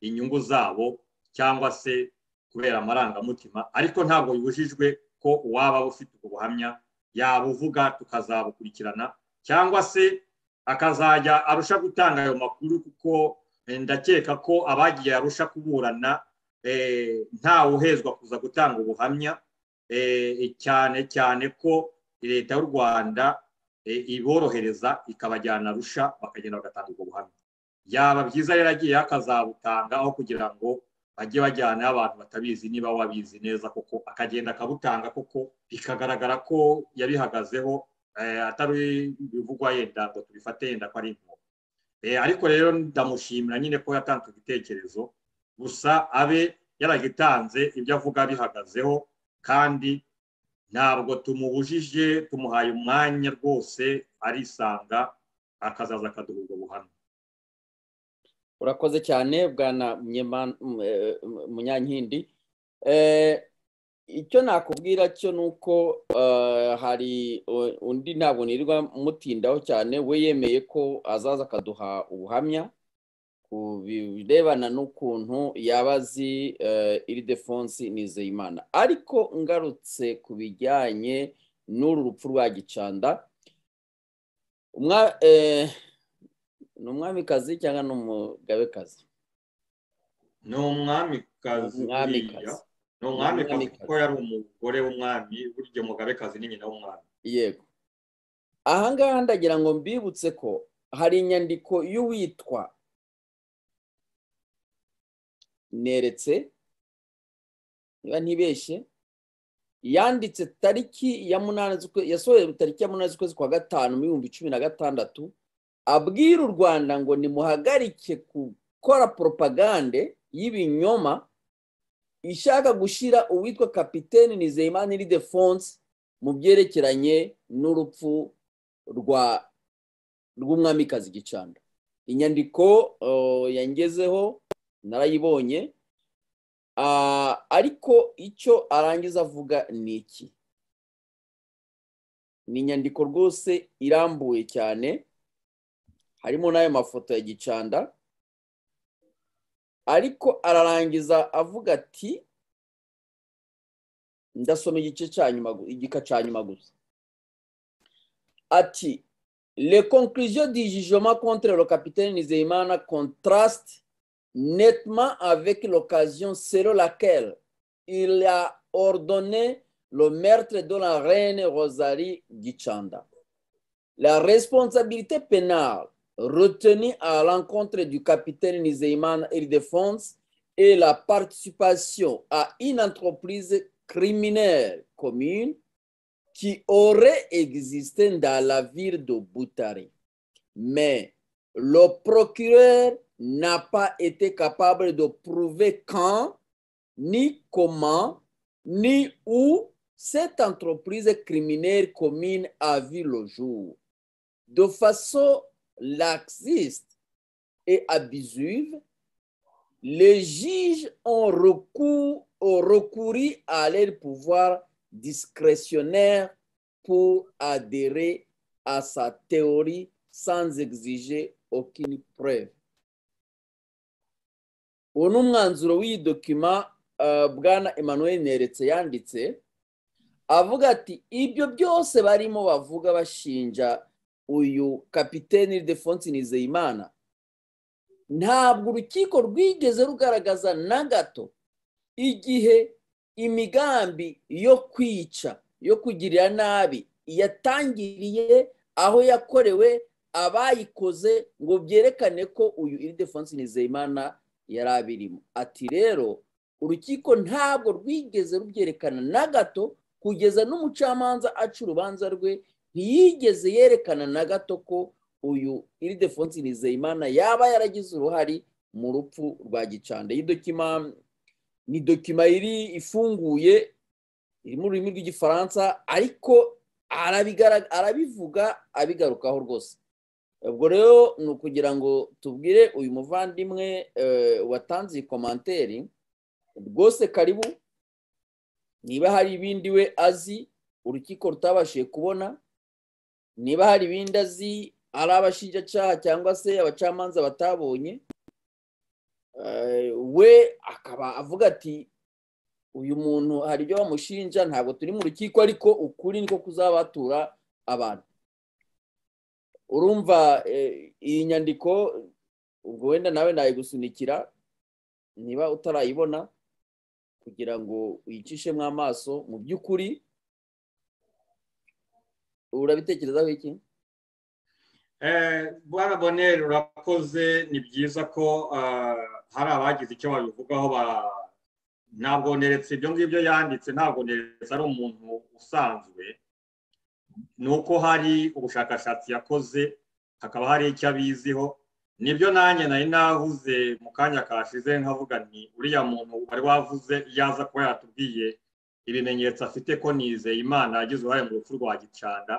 inyungu zabo cyangwa se kubera amarangamutima ariko ntabwo bibujijwe ko uwaba ufite ubwo buhamya yabuvuga tukazabukurikirana cyangwa se akazajya arusha gutanga ayo makuru kuko ndakeka ko abagiye arusha kuburana ntawuhezwa kuza gutanga ubuhamya cyane cyane ko leta y'u rwanda iborohereza ikabajyana arusha bakagenda bagatanga ubwo buhamya yaba byiza rero agiye akazabutanga aho kugira ngo bajye bajyana abantu batabizi niba wabizi neza koko akagenda akabutanga koko bikagaragara ko yabihagazeho atari bivugwa yenda ngo tubifate yenda ko ari inkunga ariko rero ndamushimira nyine ko yatanze igitekerezo gusa abe yaragitanze ibyo avuga bihagazeho kandi ntabwo tumubujije tumuhaye umwanya rwose arisanga akazaza akaduha ubwo buhamya urakoze cyane bwana munyankindi icyo nakubwira cyo ni uko hari undi ntabwo nirirwa mutindaho cyane we yemeye ko azaza akaduha ubuhamya ku birebana n'ukuntu yaba azi iridefonsi nizeyimana ariko ngarutse ku bijyanye n'uru rupfu rwa gicanda ni umwamikazi cyangwa ni umugabekazi ni umwamikazi ni umwamikazi kuko yari umugore w'umwami burya umugabekazi ni nyina w'umwami yego ahangaha ndagira ngo mbibutse ko hari inyandiko y'uwitwa neretse niba ntibeshye yanditse tariki ya munani yasohoye tariki ya munani z'ukwezi kwa gatanu mu bihumbi cumi na gatandatu abwira u rwanda ngo nimuhagarike gukora poropagande y'ibinyoma ishaka gushyira uwitwa kapitene nizeyimana iridefonse mu byerekeranye n'urupfu rwa rw'umwamikazi gicanda inyandiko yangezeho narayibonye ariko icyo arangiza avuga ni iki ni inyandiko rwose irambuye cyane harimo n'ayo mafoto ya gicanda ariko ararangiza avuga ati ndasoma igice cya nyuma igika cya nyuma gusa ati le conclusion du jugement contre le capitaine Nizeyimana contraste nettement avec l'occasion selon laquelle il a ordonné le meurtre de la reine Rosalie Gichanda. La responsabilité pénale retenue à l'encontre du capitaine Nizeyman Ildefons est la participation à une entreprise criminelle commune qui aurait existé dans la ville de Boutari. Mais le procureur n'a pas été capable de prouver quand, ni comment, ni où cette entreprise criminelle commune a vu le jour. De façon laxiste et abusive, les juges ont recours, ont recouru à leur pouvoir discrétionnaire pour adhérer à sa théorie sans exiger aucune preuve. uwo ni umwanzuro w'iyi dokima bwana Emmanuel neretse yanditse avuga ati ibyo byose barimo bavuga bashinja uyu kapitene defonse nizeyimana ntabwo urukiko rwigeze rugaragaza na gato igihe imigambi yo kwica yo kugirira nabi yatangiriye aho yakorewe abayikoze ngo byerekane ko uyu iridefonse nizeyimana yari abirimo ati rero urukiko ntabwo rwigeze rubyerekana na gato kugeza n'umucamanza aca urubanza rwe ntiyigeze yerekana na gato ko uyu iridefonsi nizeyimana yaba yaragize uruhare mu rupfu rwa gicanda iyi dokima ni dokima iri ifunguye iri mu rurimi rw'igifaransa ariko arabivuga abigarukaho rwose ubwo rero ni ukugira ngo tubwire uyu muvandimwe watanze iyi komanteri rwose karibu niba hari ibindi we azi urukiko rutabashije kubona niba hari ibindi azi ari abashinjacyaha cyangwa se abacamanza batabonye we akaba avuga ati uyu muntu hari ibyo bamushinja ntabwo turi mu rukiko ariko ukuri niko kuzabatura abantu urumva iyi nyandiko ubwo wenda nawe nayigusunikira niba utarayibona kugira ngo uyicishemo amaso mu by'ukuri urabitekerezaho iki bwana boneri urakoze ni byiza ko hari abagize icyo babivugaho ntabwo neretse ibyo ngibyo yanditse ntabwo neretse ari umuntu usanzwe ni uko hari ubushakashatsi yakoze hakaba hari icyo abiziho nibyo nanjye nari nahuze mu kanya kashize nkavuga ni uriya muntu wari wavuze yaza kuba yatubwiye ibimenyetso afite ko nizeye imana yagize uruhare mu rupfu rwa gicanda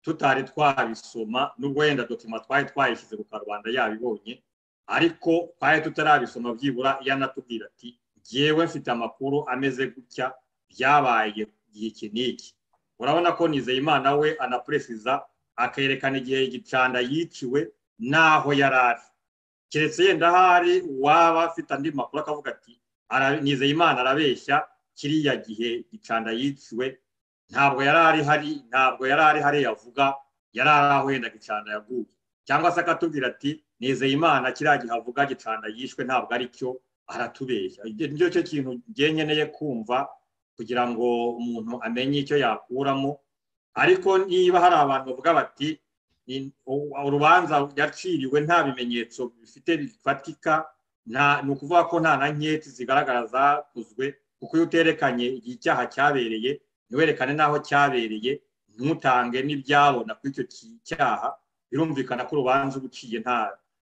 tutari twabisoma n'ubwo wenda dokima twari twayishyize ku karubanda yabibonye ariko twari tutarabisoma byibura iyo anatubwira ati ngewe mfite amakuru ameze gutya byabaye iki n'iki urabona ko nizeye imana we anapuresiza akerekana igihe gicanda yiciwe n'aho yari ari keretse yenda ahari uwaba afite andi makuru akavuga ati nizeye imana arabeshya kiriya gihe gicanda yiciwe ntabwo yari ari hari ntabwo yari ari hari yavuga yari ari aho wenda gicana yaguye cyangwa se akatubwira ati nizeye imana kiriya gihe avuga gicanda yishwe ntabwo ari cyo aratubeshya nicyo cyo kintu ngiye nkeneye kumva kugira ngo umuntu amenye icyo yakuramo ariko niba hari abantu bavuga bati urubanza yaciriwe nta bimenyetso bifite bifatika ni ukuvuga ko nta na nketi zigaragara zakozwe kuko iyo uterekanye icyaha cyabereye ntiwerekane n'aho cyabereye ntutange n'ibyabona kuri icyo cyaha birumvikana ko urubanza uba uciye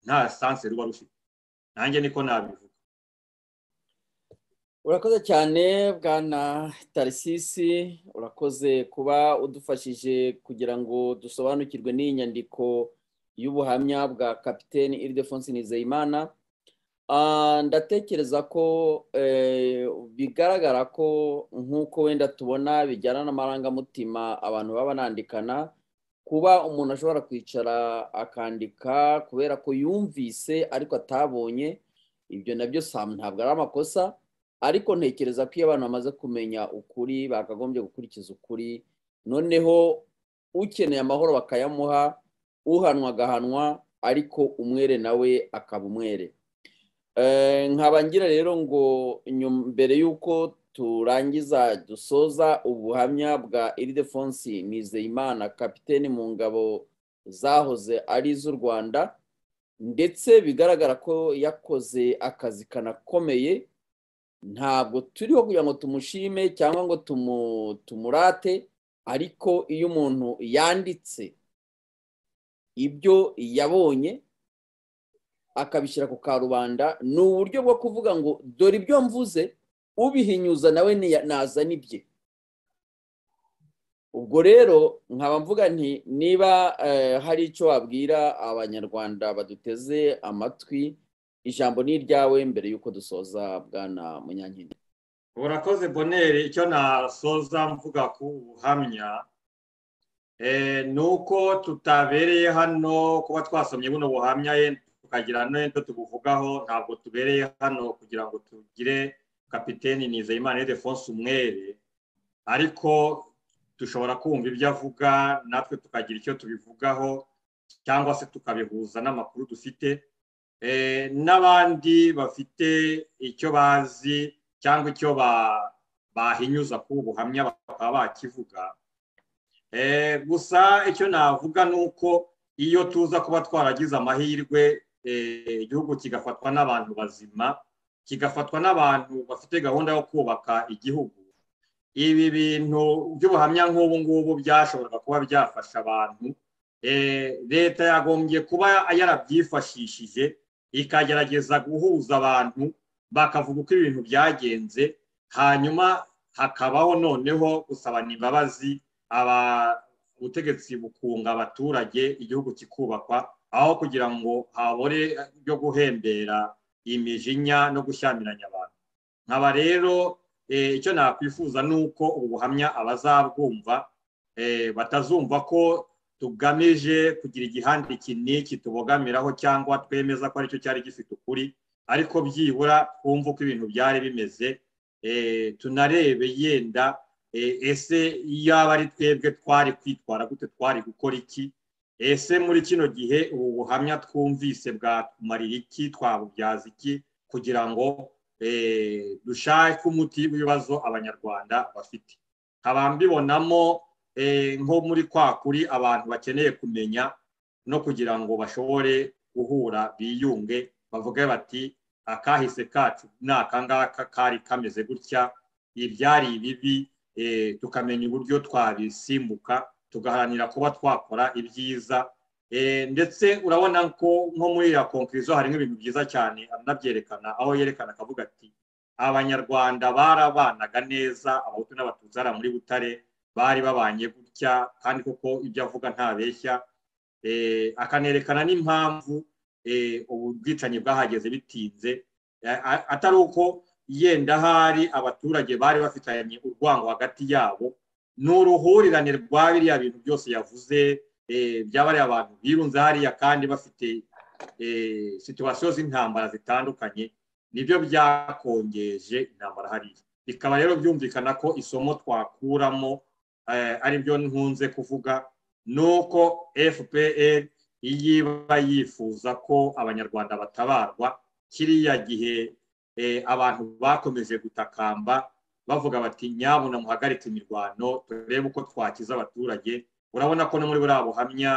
nta sanse ruba rufite nanjye niko nabivuga urakoze cyane bwana tarisisi urakoze kuba udufashije kugira ngo dusobanukirwe n'iyi nyandiko y'ubuhamya bwa kapitene iridefonsi nizeyimana ndatekereza ko bigaragara ko nk'uko wenda tubona bijyana n'amarangamutima abantu baba banandikana kuba umuntu ashobora kwicara akandika kubera ko yumvise ariko atabonye ibyo nabyo ntabwo ari amakosa ariko ntekereza ko iyo abantu bamaze kumenya ukuri bakagombye gukurikiza ukuri noneho ukeneye amahoro bakayamuha uhanwa agahanwa ariko umwere nawe akaba umwere ngira rero ngo mbere y'uko turangiza dusoza ubuhamya bwa iridefonsi nizeyimana kapitene mu ngabo zahoze ari iz'u rwanda ndetse bigaragara ko yakoze akazi kanakomeye ntabwo turiho kugira ngo tumushime cyangwa ngo tumurate ariko iyo umuntu yanditse ibyo yabonye akabishyira ku karubanda ni uburyo bwo kuvuga ngo dore ibyo mvuze ubihinyuza nawe nazana ibye ubwo rero nkaba mvuga nti niba hari icyo wabwira abanyarwanda baduteze amatwi ijambo ni iryawe mbere y'uko dusoza bwana munyankindi urakoze boneri icyo nasoza mvuga ku buhamya ni uko tutabereye hano kuba twasomye buno buhamya tukagira n'ibyo tubuvugaho ntabwo tubereye hano kugira ngo tugire kapitene nizeyimana edefonse umwere ariko dushobora kumva ibyo avuga natwe tukagira icyo tubivugaho cyangwa se tukabihuza n'amakuru dufite n'abandi bafite icyo bazi cyangwa icyo bahinyuza ku buhamya bakaba bakivuga gusa icyo navuga ni uko iyo tuza kuba twaragize amahirwe igihugu kigafatwa n'abantu bazima kigafatwa n'abantu bafite gahunda yo kubaka igihugu ibi bintu by'ubuhamya nk'ubu ngubu byashoboraga kuba byafasha abantu leta yagombye kuba yarabyifashishije ikagerageza guhuza abantu bakavuga uko ibintu byagenze hanyuma hakabaho noneho gusaba imbabazi ubutegetsi bukunga abaturage igihugu kikubakwa aho kugira ngo habore byo guhembera imijinya no gushyamiranya abantu nkaba rero icyo nakwifuza ni uko ubuhamya abazabwumva batazumva ko tugamije kugira igihande iki n'iki tubogamiraho cyangwa twemeza ko aricyo cyari gifite ukuri ariko byibura twumve uko ibintu byari bimeze tunarebe yenda ese yaba ari twebwe twari kwitwara gute twari gukora iki ese muri kino gihe ubu buhamya twumvise bwatumarira iki twabubyaza iki kugira ngo dushake umuti w'ibibazo abanyarwanda bafite nkaba mbibonamo nko muri kwa kuri abantu bakeneye kumenya no kugira ngo bashobore guhura biyunge bavuge bati akahise kacu ni akangaka kari kameze gutya ibyari bibi tukamenya uburyo twabisimbuka tugaharanira kuba twakora ibyiza ndetse urabona ko nko muri ya konkirizo harimo ibintu byiza cyane anabyerekana aho yerekana akavuga ati abanyarwanda barabanaga neza abahutu n'abatutsi hariya muri butare bari babanye gutya kandi koko ibyo avuga ntabeshya akanerekana n'impamvu ubu bwicanyi bwahageze bitinze atari uko yenda ahari abaturage bari bafitanye urwango hagati yabo ni uruhurirane rwa biriya bintu byose yavuze byaba ari abantu birunze hariya kandi bafite situwasiyo z'intambara zitandukanye nibyo byakongeje intambara hariya bikaba rero byumvikana ko isomo twakuramo ari byo nkunze kuvuga ni uko fpr iyo iba yifuza ko abanyarwanda batabarwa kiriya gihe abantu bakomeje gutakamba bavuga bati nyabuna muhagarike imirwano turebe uko twakiza abaturage urabona ko no muri buriya buhamya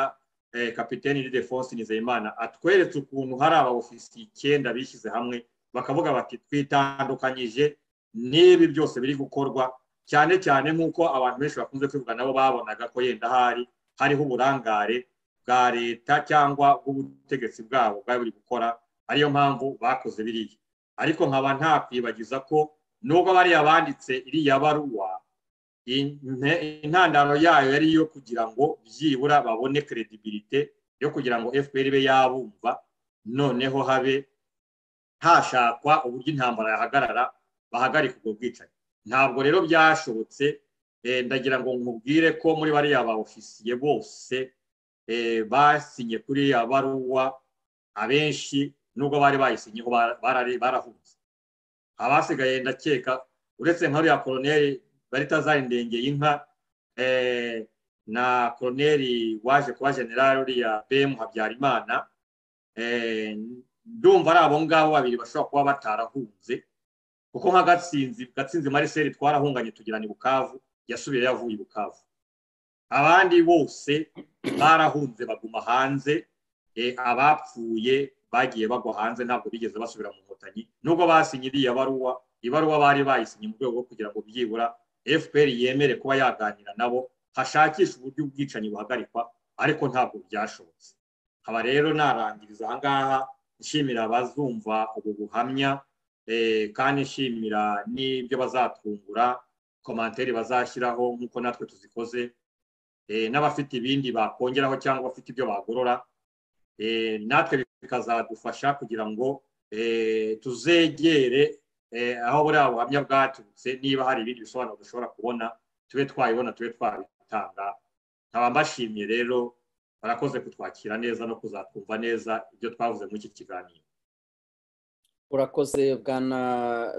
kapitene de fonse nizeyimana atweretse ukuntu hari abawufisi icyenda bishyize hamwe bakavuga bati twitandukanyije n'ibi byose biri gukorwa cyane cyane nk'uko abantu benshi bakunze kwivuga nabo babonaga ko yenda hari hariho uburangare bwa leta cyangwa bw'ubutegetsi bwabo bwari buri gukora ariyo mpamvu bakoze biriya ariko nkaba ntakwibagiza ko nubwo bariya banditse iriya baruwa intandaro yayo yari iyo kugira ngo byibura babone kredibilite yo kugira ngo fpr ibe yabumva noneho habe hashakwa uburyo intambara yahagarara bahagarika ubwo bwicanyi ntabwo rero byashobotse ndagira ngo nkubwire ko muri bariya ba ofisiye bose basinye kuri ya baruwa abenshi nubwo bari bayisinyeho barahunze abasigaye ndakeka uretse nk'uriya koroneri barita zari ndengeye inka na koroneri waje kuba generale uriya bm habyarimana ndumva ari abo ngabo babiri bashobora kuba batarahunze kuko nka gatsinzi gatsinzi mariseri twarahunganye tugirana i bukavu yasubiyeyo avuye i bukavu abandi bose barahunze baguma hanze abapfuye bagiye bagwa hanze ntabwo bigeze basubira mu nkotanyi nubwo basinye iriya baruwa ibaruwa bari bayisinye mu rwego rwo kugira ngo byibura fpr yemere kuba yaganira nabo hashakisha uburyo ubwicanyi buhagarikwa ariko ntabwo byashobotse haba rero narangiriza ahangaha nshimira abazumva ubu buhamya kandi nshimira n'ibyo bazatwungura komantere bazashyiraho nk'uko natwe tuzikoze n'abafite ibindi bakongeraho cyangwa abafite ibyo bagorora natwe bikazadufasha kugira ngo tuzegere aho buriya buhamya bwaturutse niba hari ibindi bisobanuro dushobora kubona tube twabibona tube twabitanga nkaba mbashimiye rero barakoze kutwakira neza no kuzatwumva neza ibyo twavuze muri iki kiganiro urakoze bwana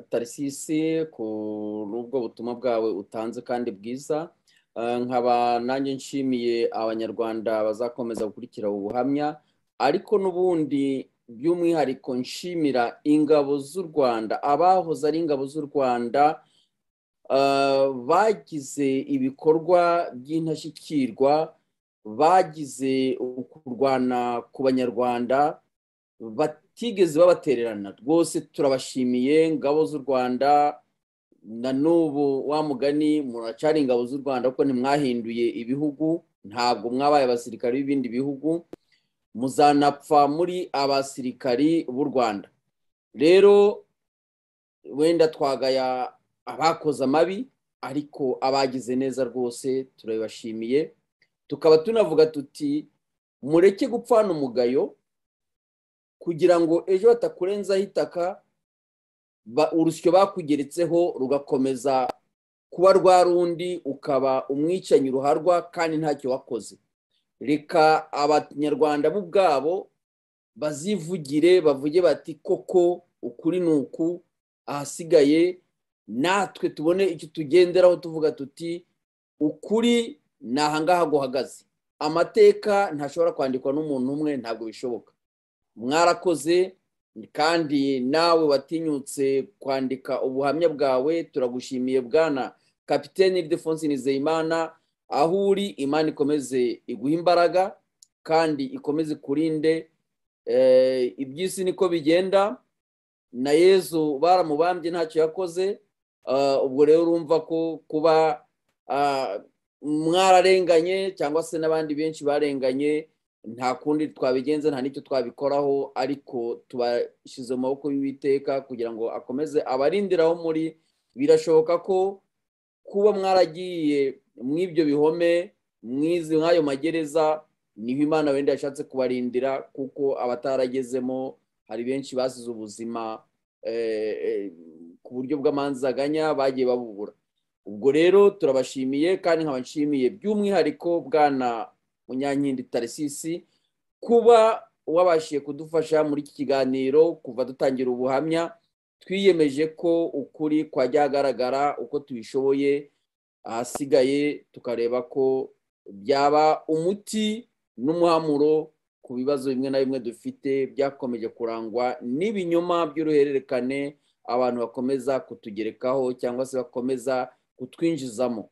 tarisisi kuri ubwo butumwa bwawe utanze kandi bwiza nkaba nanjye nshimiye abanyarwanda bazakomeza gukurikira ubu buhamya ariko n'ubundi by'umwihariko nshimira ingabo z'u rwanda abahoze ari ingabo z'u rwanda bagize ibikorwa by'intashyikirwa bagize kurwana ku banyarwanda batigeze babatererana rwose turabashimiye ingabo z'u rwanda na n'ubu wa mugani muracyari ingabo z'u rwanda kuko ntimwahinduye ibihugu ntabwo mwabaye abasirikare b'ibindi bihugu muzanapfa muri abasirikari b'u rwanda rero wenda twagaya abakoze amabi ariko abagize neza rwose turabibashimiye tukaba tunavuga tuti mureke gupfana umugayo kugira ngo ejo batakurenzaho itaka urusyo bakugeretseho rugakomeza kuba rwa rundi ukaba umwicanyi ruharwa kandi ntacyo wakoze reka abanyarwanda bo ubwabo bazivugire bavuge bati koko ukuri ni uku ahasigaye natwe tubone icyo tugenderaho tuvuga tuti ukuri ni ahangaha guhagaze amateka ntashobora kwandikwa n'umuntu umwe ntabwo bishoboka mwarakoze kandi nawe watinyutse kwandika ubuhamya bwawe turagushimiye bwana kapitene Ildefonse Nizeyimana aho uri imana ikomeze iguha imbaraga kandi ikomeze ikurinde iby'isi niko bigenda na yezu baramubambye ntacyo yakoze ubwo rero urumva ko kuba mwararenganye cyangwa se n'abandi benshi barenganye nta kundi twabigenza nta n'icyo twabikoraho ariko tubashyize mu maboko y'uwiteka kugira ngo akomeze abarindiraho muri birashoboka ko kuba mwaragiye mw'ibyo bihome mw'ayo magereza niho imana wenda yashatse kubarindira kuko abataragezemo hari benshi basize ubuzima ku buryo bw'amanzaganya bagiye babubura ubwo rero turabashimiye kandi nkabashimiye by'umwihariko bwana munyankindi tarisisi kuba wabashije kudufasha muri iki kiganiro kuva dutangira ubuhamya twiyemeje ko ukuri kwajya hagaragara uko tubishoboye ahasigaye tukareba ko byaba umuti n'umuhamuro ku bibazo bimwe na bimwe dufite byakomeje kurangwa n'ibinyoma by'uruhererekane abantu bakomeza kutugerekaho cyangwa se bakomeza kutwinjizamo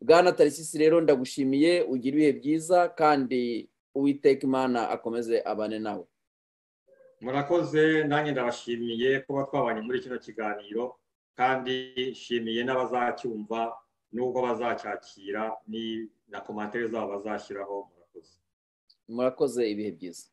bwana tarisisi rero ndagushimiye ugira ibihe byiza kandi uwiteka imana akomeze abane nawe murakoze nanjye ndabashimiye kuba twabanye muri kino kiganiro kandi nshimiye n'abazacyumva n'ubwo bazacyakira ni na komantere zabo bazashyiraho murakoze murakoze ibihe byiza